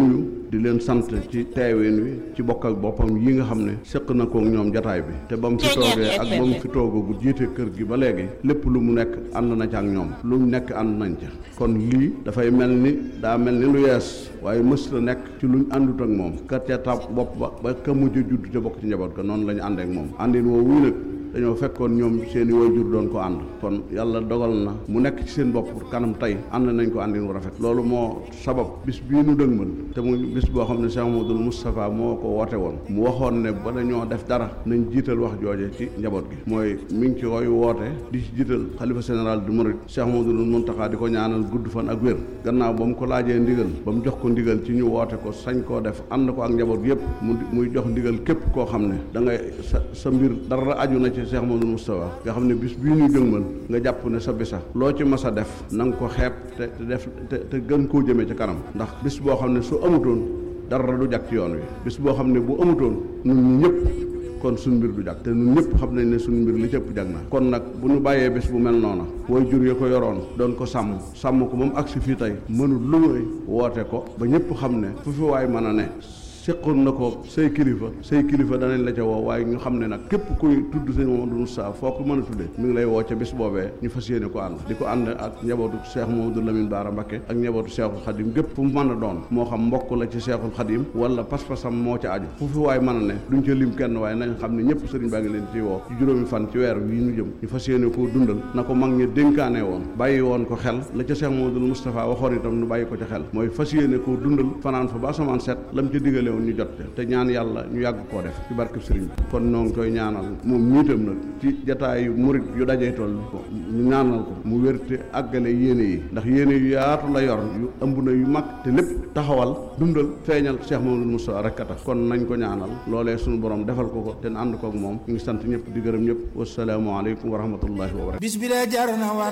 K: di leen sant ci teewin wi ci bokk ak boppam yi nga xam ne séq na ko ñoom jataay bi te ba mu fi toogee ak ba mu fi toogagu jiite kër gi ba léegi lépp lu mu nekk ànd na ca ak ñoom lu mu nekk ànd nañ ca kon lii dafay mel ni daa mel ni lu yees waaye mës la nekk ci luñ àndut ak moom ka ca tab bopp ba ba ka mujj a judd te bokk ci njaboot ka noonu la ñu ànd ak moom àndin woowu nag dañoo fekkoon ñoom seeni waajur doon ko ànd kon yàlla dogal na mu nekk ci seen bopp kanam tey ànd nañ ko àndin wu rafet loolu moo sabab bis bii nu dëgmal te muy bis boo xam ne Cheikh Mamadou Moustapha moo ko woote woon mu waxoon ne ba dañoo def dara nañ jiital wax jooje ci njaboot gi mooy mi ngi ci koy woote di ci jiital xalifa général du Mouride Cheikh Mamadou Mountakha di ko ñaanal gudd fan ak wér gannaaw ba mu ko laajee ndigal ba mu jox ko ndigal ci ñu woote ko sañ koo def ànd ko ak njaboot yëpp mu muy jox ndigal képp koo xam ne da ngay sa sa mbir dara aju na ci Cheikh Mamadou Moustapha nga xam ne bis bii ñu jëngmal nga jàpp ne sa bisa loo ci mas a def na nga ko xeeb te te def te te gën koo jëmee ci kanam ndax bis boo xam ne su amutoon dara du jag ci yoon wi bis boo xam ne bu amutoon ñun ñi ñëpp kon suñ mbir du jag te ñun ñëpp xam nañ ne suñ mbir li cëpp jag na kon nag bu ñu bàyyee bés bu mel noona way jur ya ko yoroon doon ko sàmm sàmm ko moom agsi fii tey mënul lu muy woote ko ba ñëpp xam ne fu fi waay mën a ne seqoon na ko say kilifa say kilifa danañ la ca woo waaye ñu xam ne nag képp kuy tudd sëñ Mamadou Moussa foo ko mën a tuddee mi ngi lay woo ca bis boobee ñu fas yéene ko ànd di ko ànd ak njabootu Cheikh Mamadou Lamine Bara Mbacké ak njabootu Cheikhul Khadim gépp fu mu mën a doon moo xam mbokk la ci Cheikhul Khadim wala pas-pasam moo ca aju fu fi waay mën a ne duñ ca lim kenn waaye nañ xam ne ñëpp sëriñ baa ngi leen ci woo ci juróomi fan ci weer wi ñu jëm ñu fas yéene koo dundal na ko mag ñi dénkaane woon bàyyi woon ko xel la ca Cheikh Mamadou Moustapha waxoon itam nu bàyyi ko ca xel mooy fas yéene koo dundal fanaan fa ba asamaan set lam ca digale woon ñu jot te ñaan yàlla ñu yàgg koo def ci barkeb sëriñ bi kon noo ngi koy ñaanal moom ñiitam nag ci jataayu murit yu dajee toll ñu ñaanal ko mu wérte àggale yéene yi ndax yéene yu yaatu la yor yu ëmb na yu mag te lépp taxawal dundal feeñal Cheikh Mamadou Moussa rek a tax kon nañ ko ñaanal loolee suñu borom defal ko ko te ànd kook moom ñu ngi sant ñëpp di gërëm ñëpp wasalaamualeykum wa rahmatullahi wa barakatu
E: bis bi de jar na war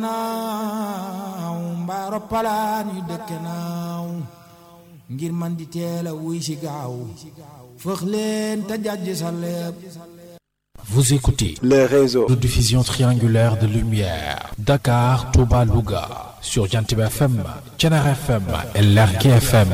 E: janaaw mbaa roppalaan yu dëkke naaw ngir man di teel a wuy si gaaw fëx leen te jàjj sa lépp
A: Vous écoutez
L: le réseau
A: de diffusion triangulaire de lumière Dakar, Touba, Louga sur Jantib FM, Thiénare FM et Lergui FM.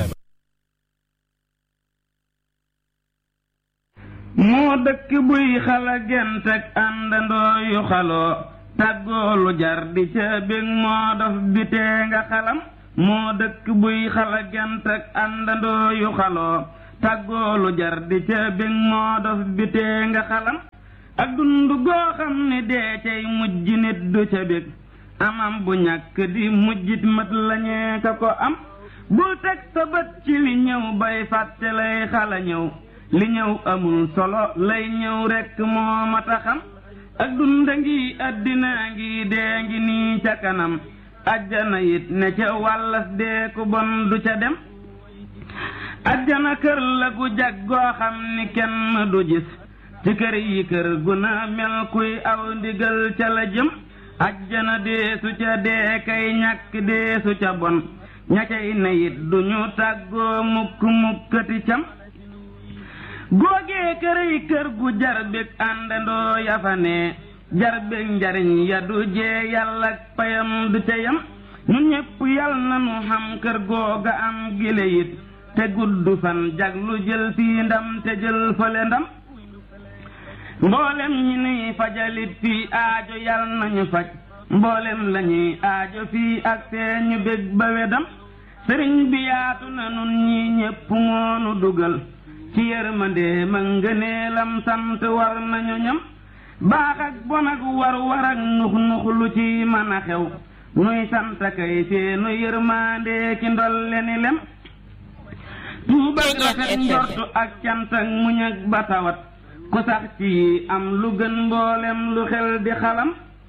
M: moo dëkk buy xala gent ak àndandoo yu xaloo tàggoolu jar di ca bég moo dof bi tee nga xalam moo dëkk buy xala gent ak àndandoo yu xaloo tàggoolu jar di ca bég moo dof bi tee nga xalam ak dund goo xam ni dee cay mujj nit du ca bég amam bu ñàkk di mujjit mat lañee ka ko am bul teg sa bët ci li ñëw bay fàtte lay xala ñëw li ñëw amul solo lay ñëw rekk moo mata xam ak dunda ngi àddina ngi dee ngi nii ca kanam ajjana it ne ca wàllas dee ku bon du ca dem ajjana kër la gu jag goo xam ni kenn du gis ci kër yi kër gu na mel kuy aw ndigal ca la jëm ajjana deesu ca dee kay ñàkk deesu ca bon ña cay ne it duñu tàggoo mukk mukkati cam googee këray kër gu jar bég àndandoo yafane jar bég njariñ ya du jee yàlla ak payam du ca yam ñu ñépp yal na nu xam kër googa am gile it te gudd fan jag lu jël fii ndam te jël fële ndam mboolem ñi nuy fajalit fii aajo yal nañu faj mboolem lañuy aajo fii ak seeñu bég ba wedam sëriñ bi yaatu na nun ñi ñépp moonu dugal ci yërmande ma ngëneelam sant war nañu ñam baax ak bon ak war war ak nux nux lu ci mën a xew nuy sant kay seenu yërmande ki ndolle ni lem tuubal rafet njortu ak cant ak muñ ak batawat ku sax ci am lu gën mboolem lu xel di xalam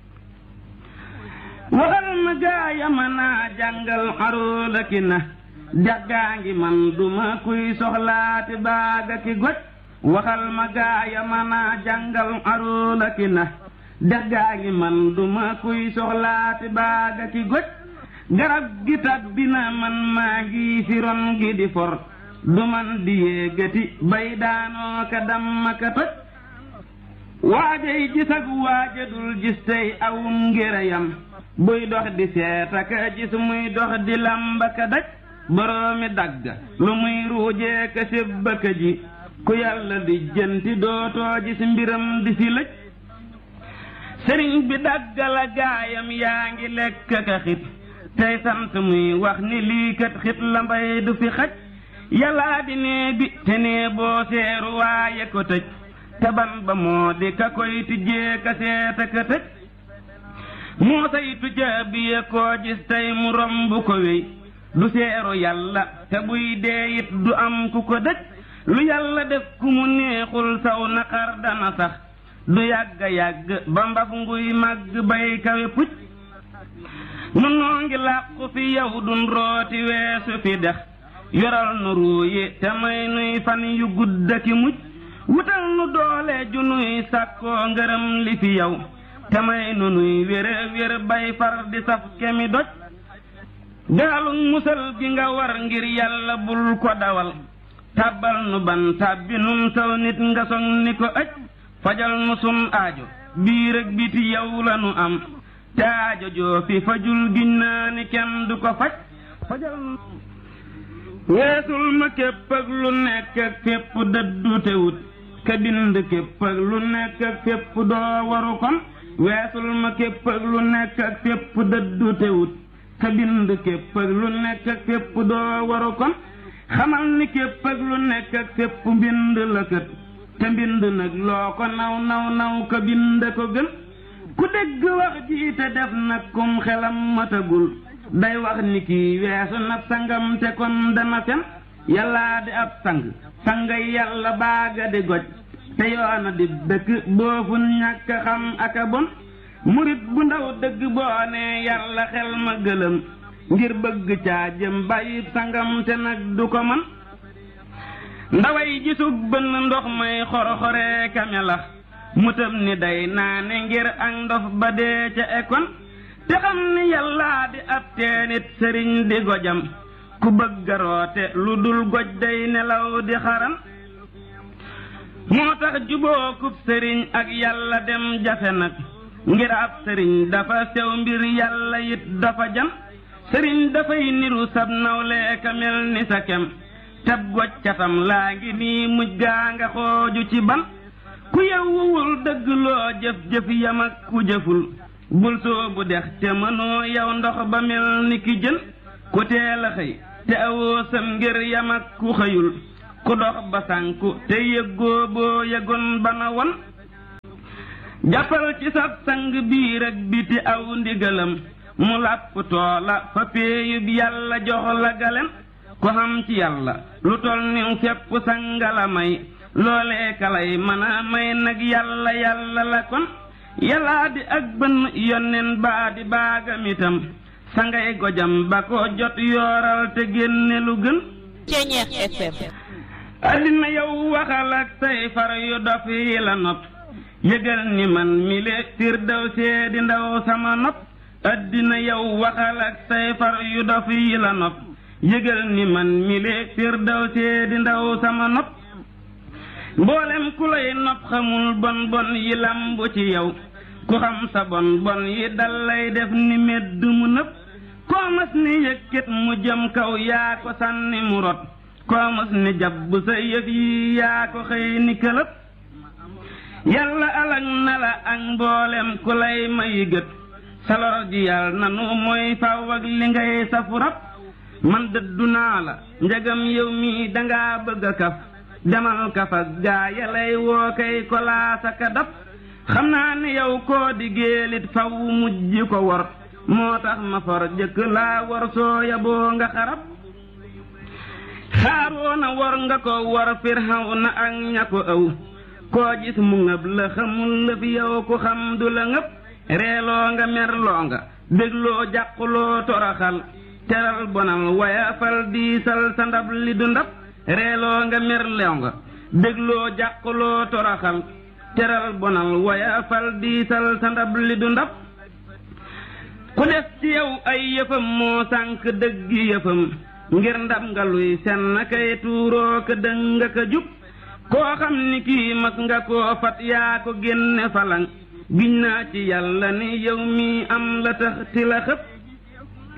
M: waxal ma gaaya ma naa jàngal aruuda ki na jaggaa ngi man duma kuy soxlaati baaga ki goj waxal ma gaaya ma naa jàngal aruuda ki na jaggaa ngi man duma kuy soxlaati baaga ki goj garab gi tabbi na man maa ngi fi ron gi di for du man di yéegati bay daanoo ka damma ka toj waajay gis ak waaja dul gis tey awum ngirayam buy dox di seeta ka gis muy dox di lamba ka daj boroomi dagga lu muy ruujee ka sébbaka ji ku yàlla di jënti dootoo gis mbiram di fi lëj sëriñ bi daggala gaayam yaa ngi lekk ka xit tey sant muy wax ni lii kat xit la mbay du fi xaj yàllaa di nee bi te nee boo seeru waaye ko tëj taban ba moo di ka koy tijjee ka seeta ka tëj moo saytu caabi ya koo gis tey mu romb ko wéy du seeru yàlla te buy dee it du am ku ko dëj lu yàlla def ku mu neexul saw naqar dana sax du yàgga yàgg ba mbaf nguy màgg bay kawe pucc nu noo ngi làqu fi yow dun rooti weesu fi dex yoral nu ruuyi te may nuy fan yu gudda ki mujj wutal nu doole ju nuy sàkkoo ngërëm li fi yow te may nu nuy wér wér bay far di saf kemi doj gaalu musal gi nga war ngir yàlla bul ko dawal tàbbal nu ban tàbbi nun saw nit nga song ni ko aj fajal nu sun aajo biir ak biti yow la nu am te aajo joo fi fajul giñ naa ni kenn du ko faj fajal nu weesul ma képp ak lu nekk ak fépp dëddu te wut ka bind képp ak lu nekk ak fépp doo waru kon weesul ma képp ak lu nekk ak fépp dëddu te wut ka bind képp ak lu nekk ak fépp doo waru kon xamal ni képp ak lu nekk ak fépp mbind la kët te mbind nag loo ko naw naw naw ka bind ko gën ku dégg wax ji te def nag kum xelam matagul day wax ni kii weesu nag sangam te kon dana fen yàllaa di ab sang sangay yàlla baaga di goj te yoona di dëkk boofun ñàkk xam aka bon murit bu ndaw dëgg boo nee yàlla xel ma gëlëm ngir bëgg caa jëm bàyyi sangam te nag du ko man ndaway gisug bënn ndox may xoroxoree kamelax mutam ni day naane ngir ak ndof ba dee ca ekon te xam ni yàllaa di ab teenit sëriñ di gojam ku bëgg roote lu dul goj day nelaw di xaran moo tax jubookub sëriñ ak yàlla dem jafe nag ngir ab sëriñ dafa sew mbir yàlla it dafa jam sëriñ dafay niru sab nawle ka mel ni sa kem tab goj catam laa ngi nii mujj gaa nga xooju ci ban ku yewwuwul dëgg loo jëf-jëf yam ak ku jëful bul soobu dex te mënoo yow ndox ba mel ni ki jën ku teel a xëy te awoo sam ngir yam ak ku xëyul ku dox ba sànku te yëggoo boo yëgoon ba na won jàppal ci sab sang biir ak biti aw ndigalam mu làpp toola fa péeyub yàlla jox la galem ku xam ci yàlla lu tol niw fepp sangala may loolee kalay mën a may nag yàlla yàlla la kon yàllaa di ak bën yonnen baa di baagam itam sangay gojam ba ko jot yooral te génne lu gën
L: Ceñeex FM
M: addina yow waxal ak say far yu dof yi la nopp yëgal ni man mi le firdaw see di ndaw sama nopp addina yow waxal ak say far yu dof yi la nopp yëgal ni man mi le firdaw see di ndaw sama nopp mboolem ku lay nopp xamul bon bon yi lambu ci yow ku xam sa bon bon yi dal lay def ni medd mu nëpp koo mas ni yëkkët mu jëm kaw yaa ko sànni mu rot koo mas ni jàpp sa yëf yi yaa ko xëy ni këlëb yàlla alag na la ak mboolem ku lay may gët salor ji yàlla nanu mooy faw ak li ngay safu rab man dëddu naa la njagam yow mi dangaa bëgg a kaf demal kaf ak gaa ya lay woo kay kolaasa ka dab xam naa ne yow koo di géelit faw mujj ko wor moo tax ma for jëkk laa wor soo yaboo nga xarab xaaroona wor nga ko wor firxaw na ak ña ko ëw koo gis mu ngëb la xamul lëf yow ku xam du la ngëb reeloo nga merloo nga bégloo jàquloo toroxal teral bonal wayafal diisal sa ndab li du ndab reeloo nga merloo nga bégloo jàquloo toroxal teral bonal wayafal diisal sa ndab li du ndab ku def ci yow ay yëfam moo sànk dëggi yëfam ngir ndab nga luy senn kay tuuroo ka dëng nga ka jub koo xam ni kii mas nga koo fat yaa ko génne falang giñ naa ci yàlla ni yow mi am la tax ti la xëpp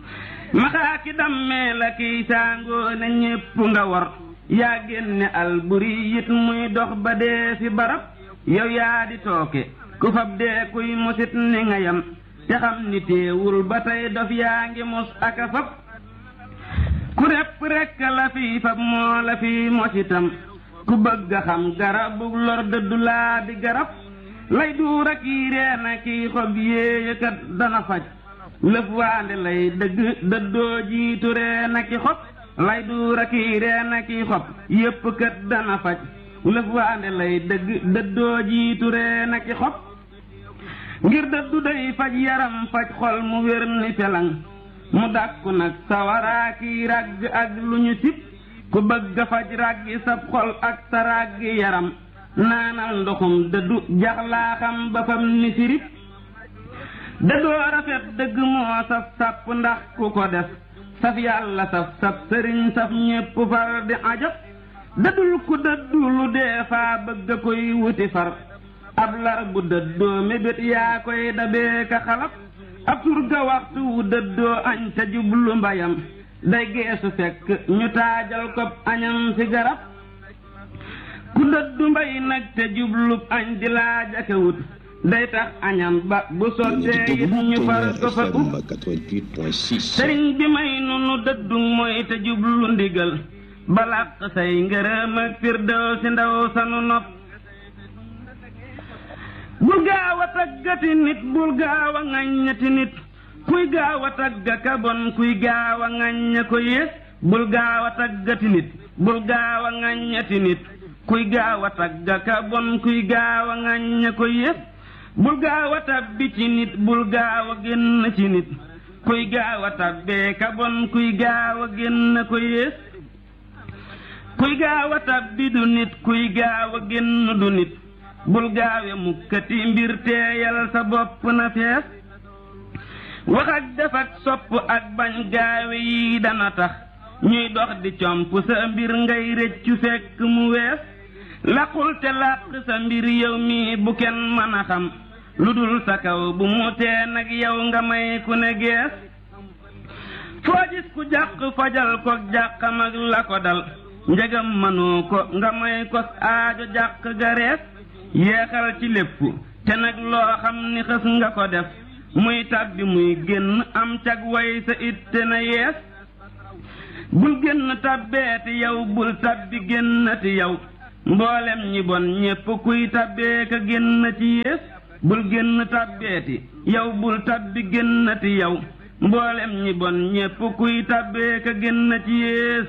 M: maxaa ki dammee la kiy saangoo ne ñépp nga war yaa génne alburi it muy dox ba dee fi barab yow yaa di tooke ku fab dee kuy musit ni nga yam te xam ni teewul ba tey dof yaa ngi mus aka fab ku repp rekk la fi fab moo la fi mositam ku bëgg a xam garabu lor dëddu laa di garab lay duur ak yi reena kiy xob yéeyakat dana faj lëf waande lay dëgg dëddoo jiitu reena ki xob lay duur ak yi reena kiy xob yépp kat dana faj lëf waande lay dëgg dëddoo jiitu reena ki xob ngir dëddu day faj yaram faj xol mu wér ni felang mu dàkku nag sawaraa kiy ràgg ak lu ñu sib ku bëgg a faj ràggi sab xol ak sa ràggi yaram naanal ndoxum dëddu jaxlaaxam ba fam ni sirip dëddoo rafet dëgg moo saf sàpp ndax ku ko def saf yàlla saf saf sëriñ saf ñépp far di ajab dëddul ku dëddu lu dee faa bëgg a koy wuti far ab lar bu dëddoo mébét yaa koy dabee ka xalab ab surga waxtu wu dëddoo añ ca jublu mbayam day geesu fekk ñu taajal ko añam ci garab ku dëddu mbay nag te jublub añ di laaj aka wut day tax añam ba bu sottee it ñu far ko fa ub sëriñ bi may nunu dëddu mooy te jublu ndigal balaq say ngërëm ak firdaw si ndaw sanu nopp bul gaaw a taggati nit bul gaaw a ŋaññati nit kuy gaaw a tagga ka bon kuy gaaw a ŋañña ko yées bul gaaw a taggati nit bul gaaw a ŋaññati nit kuy gaaw a tagga ka bon kuy gaaw a ŋañña ko yées bul gaaw a tabbi ci nit bul gaaw a génn ci nit kuy gaaw a tabbee ka bon kuy gaaw a génn ko yées kuy gaaw a tabbi du nit kuy gaaw a génn du nit bul gaawe mukkati mbir teeyal sa bopp na fees wax ak def ak sopp ak bañ gaawe yi dana tax ñuy dox di comp sa mbir ngay rëccu fekk mu wees laqul te làq sa mbir yow mi bu kenn mën a xam lu dul sa kaw bu mu tee nag yow nga may ku ne gees foo gis ku jàq fajal ko jàqam ak la ko dal njegam mënoo ko nga may ko aajo jàq ga rees yeexal ci lépp te nag loo xam ni xës nga ko def muy tàbbi muy génn am cag way sa itte na yees bul génn tàbbeeti yow bul tàbbi génnati yow mboolem ñi bon ñépp kuy tàbbee ka génn ci yées bul génn tàbbeeti yow bul tàbbi génnati yow mboolem ñi bon ñépp kuy tàbbee ka génn ci yées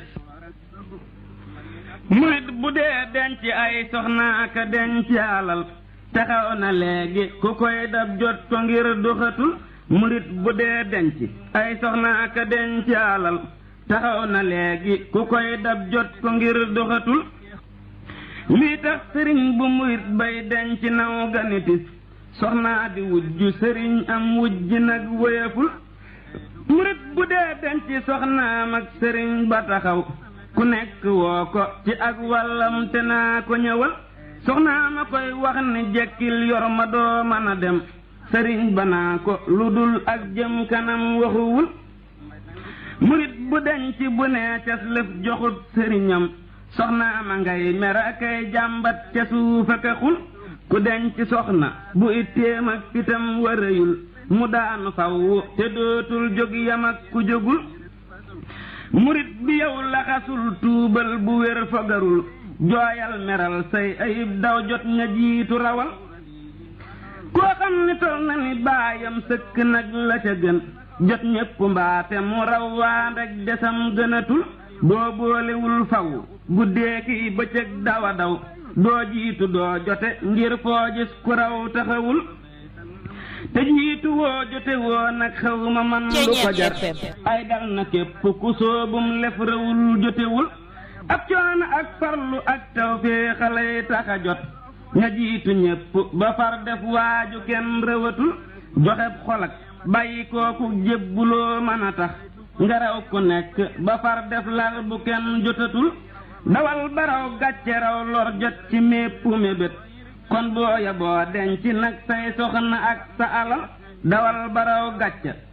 M: murit bu dee denc ay soxna ka denc alal taxaw na léegi ku koy dab jot ko ngir doxatul murit bu dee denc ay soxna ka denc alal taxaw na léegi ku koy dab jot ko ngir doxatul lii tax sëriñ bu murit bay denc naw ganitis soxnaa di wujju sëriñ am wujj nag wéyaful murit bu dee denc soxnaam ak sëriñ ba taxaw ku nekk woo ko ci ak wàllam te naa ko ñëwal soxnaa ma koy wax ni jekkil yor ma doo mën a dem sëriñ ba naa ko lu dul ak jëm kanam waxuwul murit bu denc bu nee cas lëf joxut sëriñam soxnaa ma ngay mera kay jàmbat ca suufa ka xul ku denc soxna bu itteem ak fitam warëyul mu daanu faw te dootul jóg yam ak ku jógul murit bi yow laxasul tuubal bu wér fogarul jooyal meral say ayib daw jot nga jiitu rawal koo xam ni tol na ni baayam sëkk nag la ca gën jot ñépp mbaate mu raw waa rek desam gënatul boo boolewul faw guddee kiy bëccëg dawa daw doo jiitu doo jote ngir foo gis ku raw taxawul te jiitu woo jote woo nag xaw ma man lu ko jar ay dal na képp ku soobum lef rawul jotewul ab coono ak farlu ak taw fee xalay taxa jot nga jiitu ñépp ba far def waaju kenn rëwatul joxeb xolak bàyyi kooku jébbuloo mën a tax nga raw ku nekk ba far def lal bu kenn jotatul dawal baraw gàcce raw lor jot ci mépp mébét kon booya boo denc nag say soxna ak sa alal dawal baraw gàcce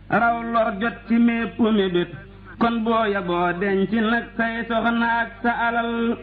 M: raw lor jot ci mépp mébét kon boo yaboo denc nag say soxna ak sa alal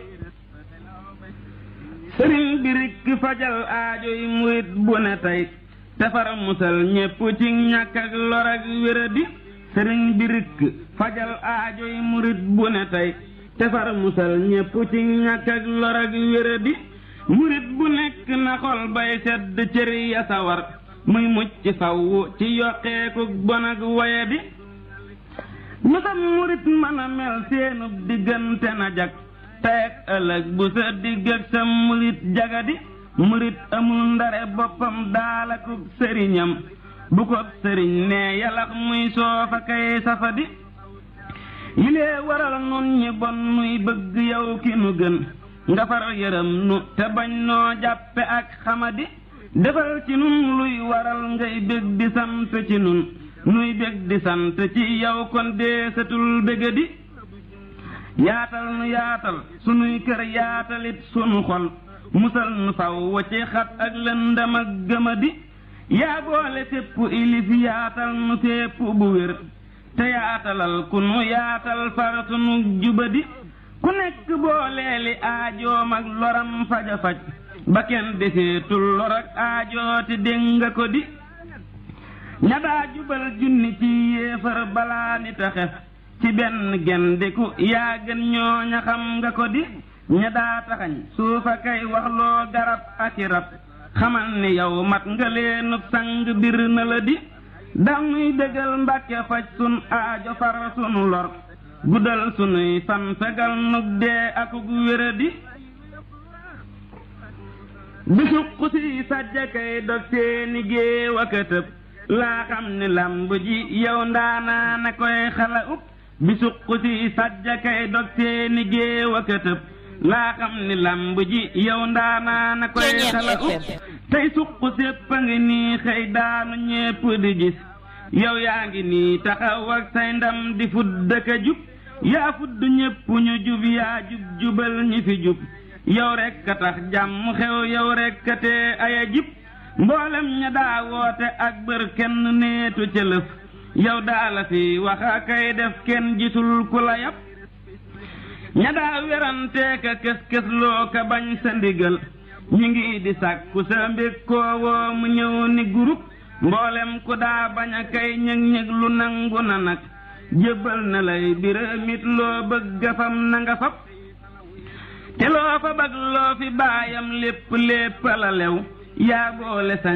M: sëriñ bi rikk fajal aajo yi murit bu ne tey tefar musal ñépp ci ñàkk ak lor ak wéradi sëriñ bi rikk fajal aajo yi murit bu ne tey tefar musal ñépp ci ñàkk ak lor ak wéradi murit bu nekk na xol bay sedd cër ya sawar muy mucc faw ci yokkeeku bon ak wayadi lu sam murit mën a mel seenub diggante na jag tey ak ëllëg bu sa digg ak sa murit jagadi murit amul ndare boppam daalakub sëriñam bu ko sëriñ ne yalax muy soofa kay safadi yilee waral nun ñi bon nuy bëgg yow ki nu gën nga far yërëm nu te bañ noo jàppe ak xamadi defal ci nun luy waral ngay bég di sant ci nun nuy bég di sant ci yow kon deesatul bégadi yaatal nu yaatal sunuy kër yaatalit sunu xol musal nu faw ci xat ak lëndam ak gëmadi yaa boole sépp ilif yaatal nu sépp bu wér te yaatalal ku nu yaatal far sunu jubadi ku nekk booleeli aajoom ak loram faja faj ba kenn deseetul lor ak aajooti dégg nga ko di ña daa jubal junni ci yéefar balaa ni taxef ci benn gendiku yaa gën ñooña xam nga ko di ña daa taxañ suufa kay waxloo garab ak i rab xamal ni yow mat nga leenub sang bir na la di danuy dëggal mbàkke faj sun aajo far sunu lor guddal sunuy fan fegal nug dee akug wéradi bisu xusi sajja kay dog seeni géew ak a tëb laa xam ni lamb ji yow ndaanaa na koy xala up bisu xusi sajja kay dog seeni géew ak a tëb laa xam ni lamb ji yow ndaanaa na koy xala up tey suq sépp a ngi nii xëy daanu ñépp di gis yow yaa ngi nii taxaw ak say ndam di fudd ka jub yaa fudd ñépp ñu jub yaa jub jubal ñi fi jub yow rekk a tax jàmm xew yow rekk a tee aya jib mboolem ña daa woote ak bër kenn neetu ca lëf yow daa la fi wax a kay def kenn gisul ku la yab ña daa werantee ka kës-kës loo ka bañ sa ndigal ñu ngi di sàkku sa mbég koo woo mu ñëw ni gurub mboolem ku daa bañ a kay ñëg-ñëg lu nangu na nag jébbal na lay biramit loo bëgg fam na nga fab te loo fa bag loo fi baayam lépp lépp la lew yaa boole sa